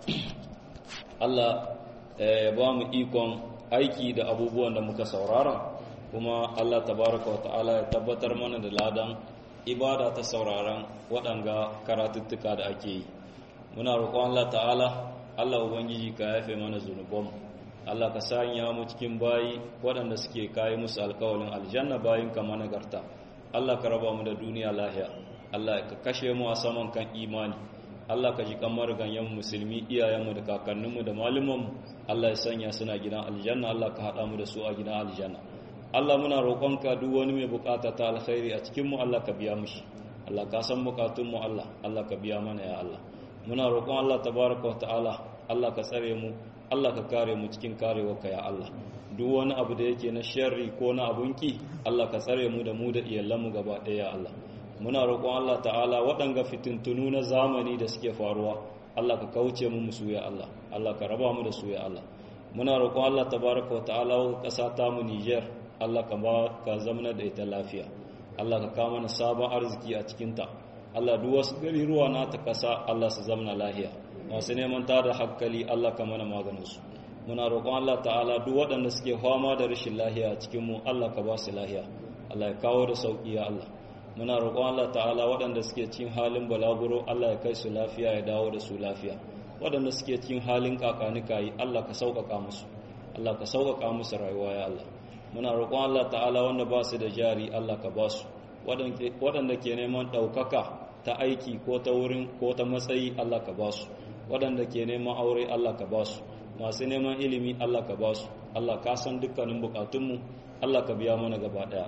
Allah ya ba mu ikon aiki da abubuwan da muka saurara kuma Allah tabaraka ta'ala ya tabbatar mana da ladan ibada ta sauraron waɗanga karatuttuka da ake yi muna roƙon Allah ta'ala Allah ubangiji ka yafe mana zunubanmu Allah ka sanya mu cikin bayi waɗanda suke kayi musu alkawalin aljanna bayin ka managarta Allah ka raba mu da duniya lahiya Allah ka kashe mu a saman kan imani Allah ka ji kamar ganyen musulmi iyayenmu da kakanninmu da malumanmu Allah ya sanya suna gidan aljanna Allah ka haɗa mu da su a gidan aljanna Allah muna roƙonka duk wani mai bukata ta alkhairi a cikin mu Allah ka biya mishi Allah ka san bukatun mu Allah Allah ka biya mana ya Allah muna roƙon Allah tabaraka wa ta'ala Allah ka tsare mu Allah ka kare mu cikin karewarka ya Allah duk wani abu da yake na sharri ko na abunki Allah ka tsare mu da mu da iyalanmu gaba ɗaya ya Allah muna roƙon Allah ta'ala waɗanga fitintunu na zamani da suke faruwa Allah ka kauce mu musu ya Allah Allah ka raba mu da su ya Allah muna roƙon Allah tabaraka wa ta'ala wa ƙasa ta mu Niger Allah ka ba ka zamana da ita lafiya Allah ka kawo mana sabon arziki a cikin ta Allah duk wasu gari ruwa na ta ƙasa Allah su zamana lahiya masu neman tada hankali Allah ka mana maganin su muna roƙon Allah ta'ala duk waɗanda suke fama da rashin lahiya a cikin mu Allah ka ba su lahiya Allah ya kawo da sauƙi ya Allah muna roƙon Allah ta'ala waɗanda suke cikin halin balaguro Allah ya kai su lafiya ya dawo da su lafiya waɗanda suke cikin halin kakanika yi Allah ka sauƙaƙa musu Allah ka sauƙaƙa musu rayuwa ya Allah muna roƙon Allah ta'ala wanda ba su da jari Allah ka ba su waɗanda ke neman ɗaukaka ta aiki ko ta wurin ko ta matsayi Allah ka ba su waɗanda ke neman aure Allah ka ba su masu neman ilimi Allah ka ba su Allah ka san dukkanin bukatunmu Allah ka biya mana gaba ɗaya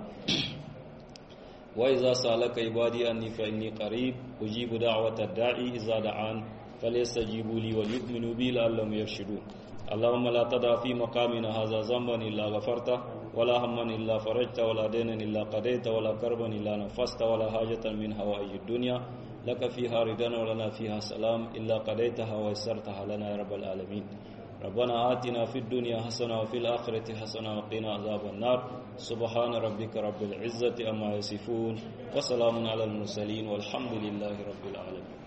وإذا سألك عبادي أني فإني قريب أجيب دعوة الداعي إذا دعان فليستجيبوا لي وليؤمنوا بي لعلهم يرشدون اللهم لا تدع في مقامنا هذا ذنبا إلا غفرته ولا هما إلا فرجت ولا دينا إلا قضيت ولا كربا إلا نفست ولا حاجة من هوائج الدنيا لك فيها ردنا ولنا فيها سلام إلا قضيتها ويسرتها لنا يا رب العالمين ربنا آتنا في الدنيا حسنة وفي الآخرة حسنة وقنا عذاب النار سبحان ربك رب العزة أما يصفون وسلام على المرسلين والحمد لله رب العالمين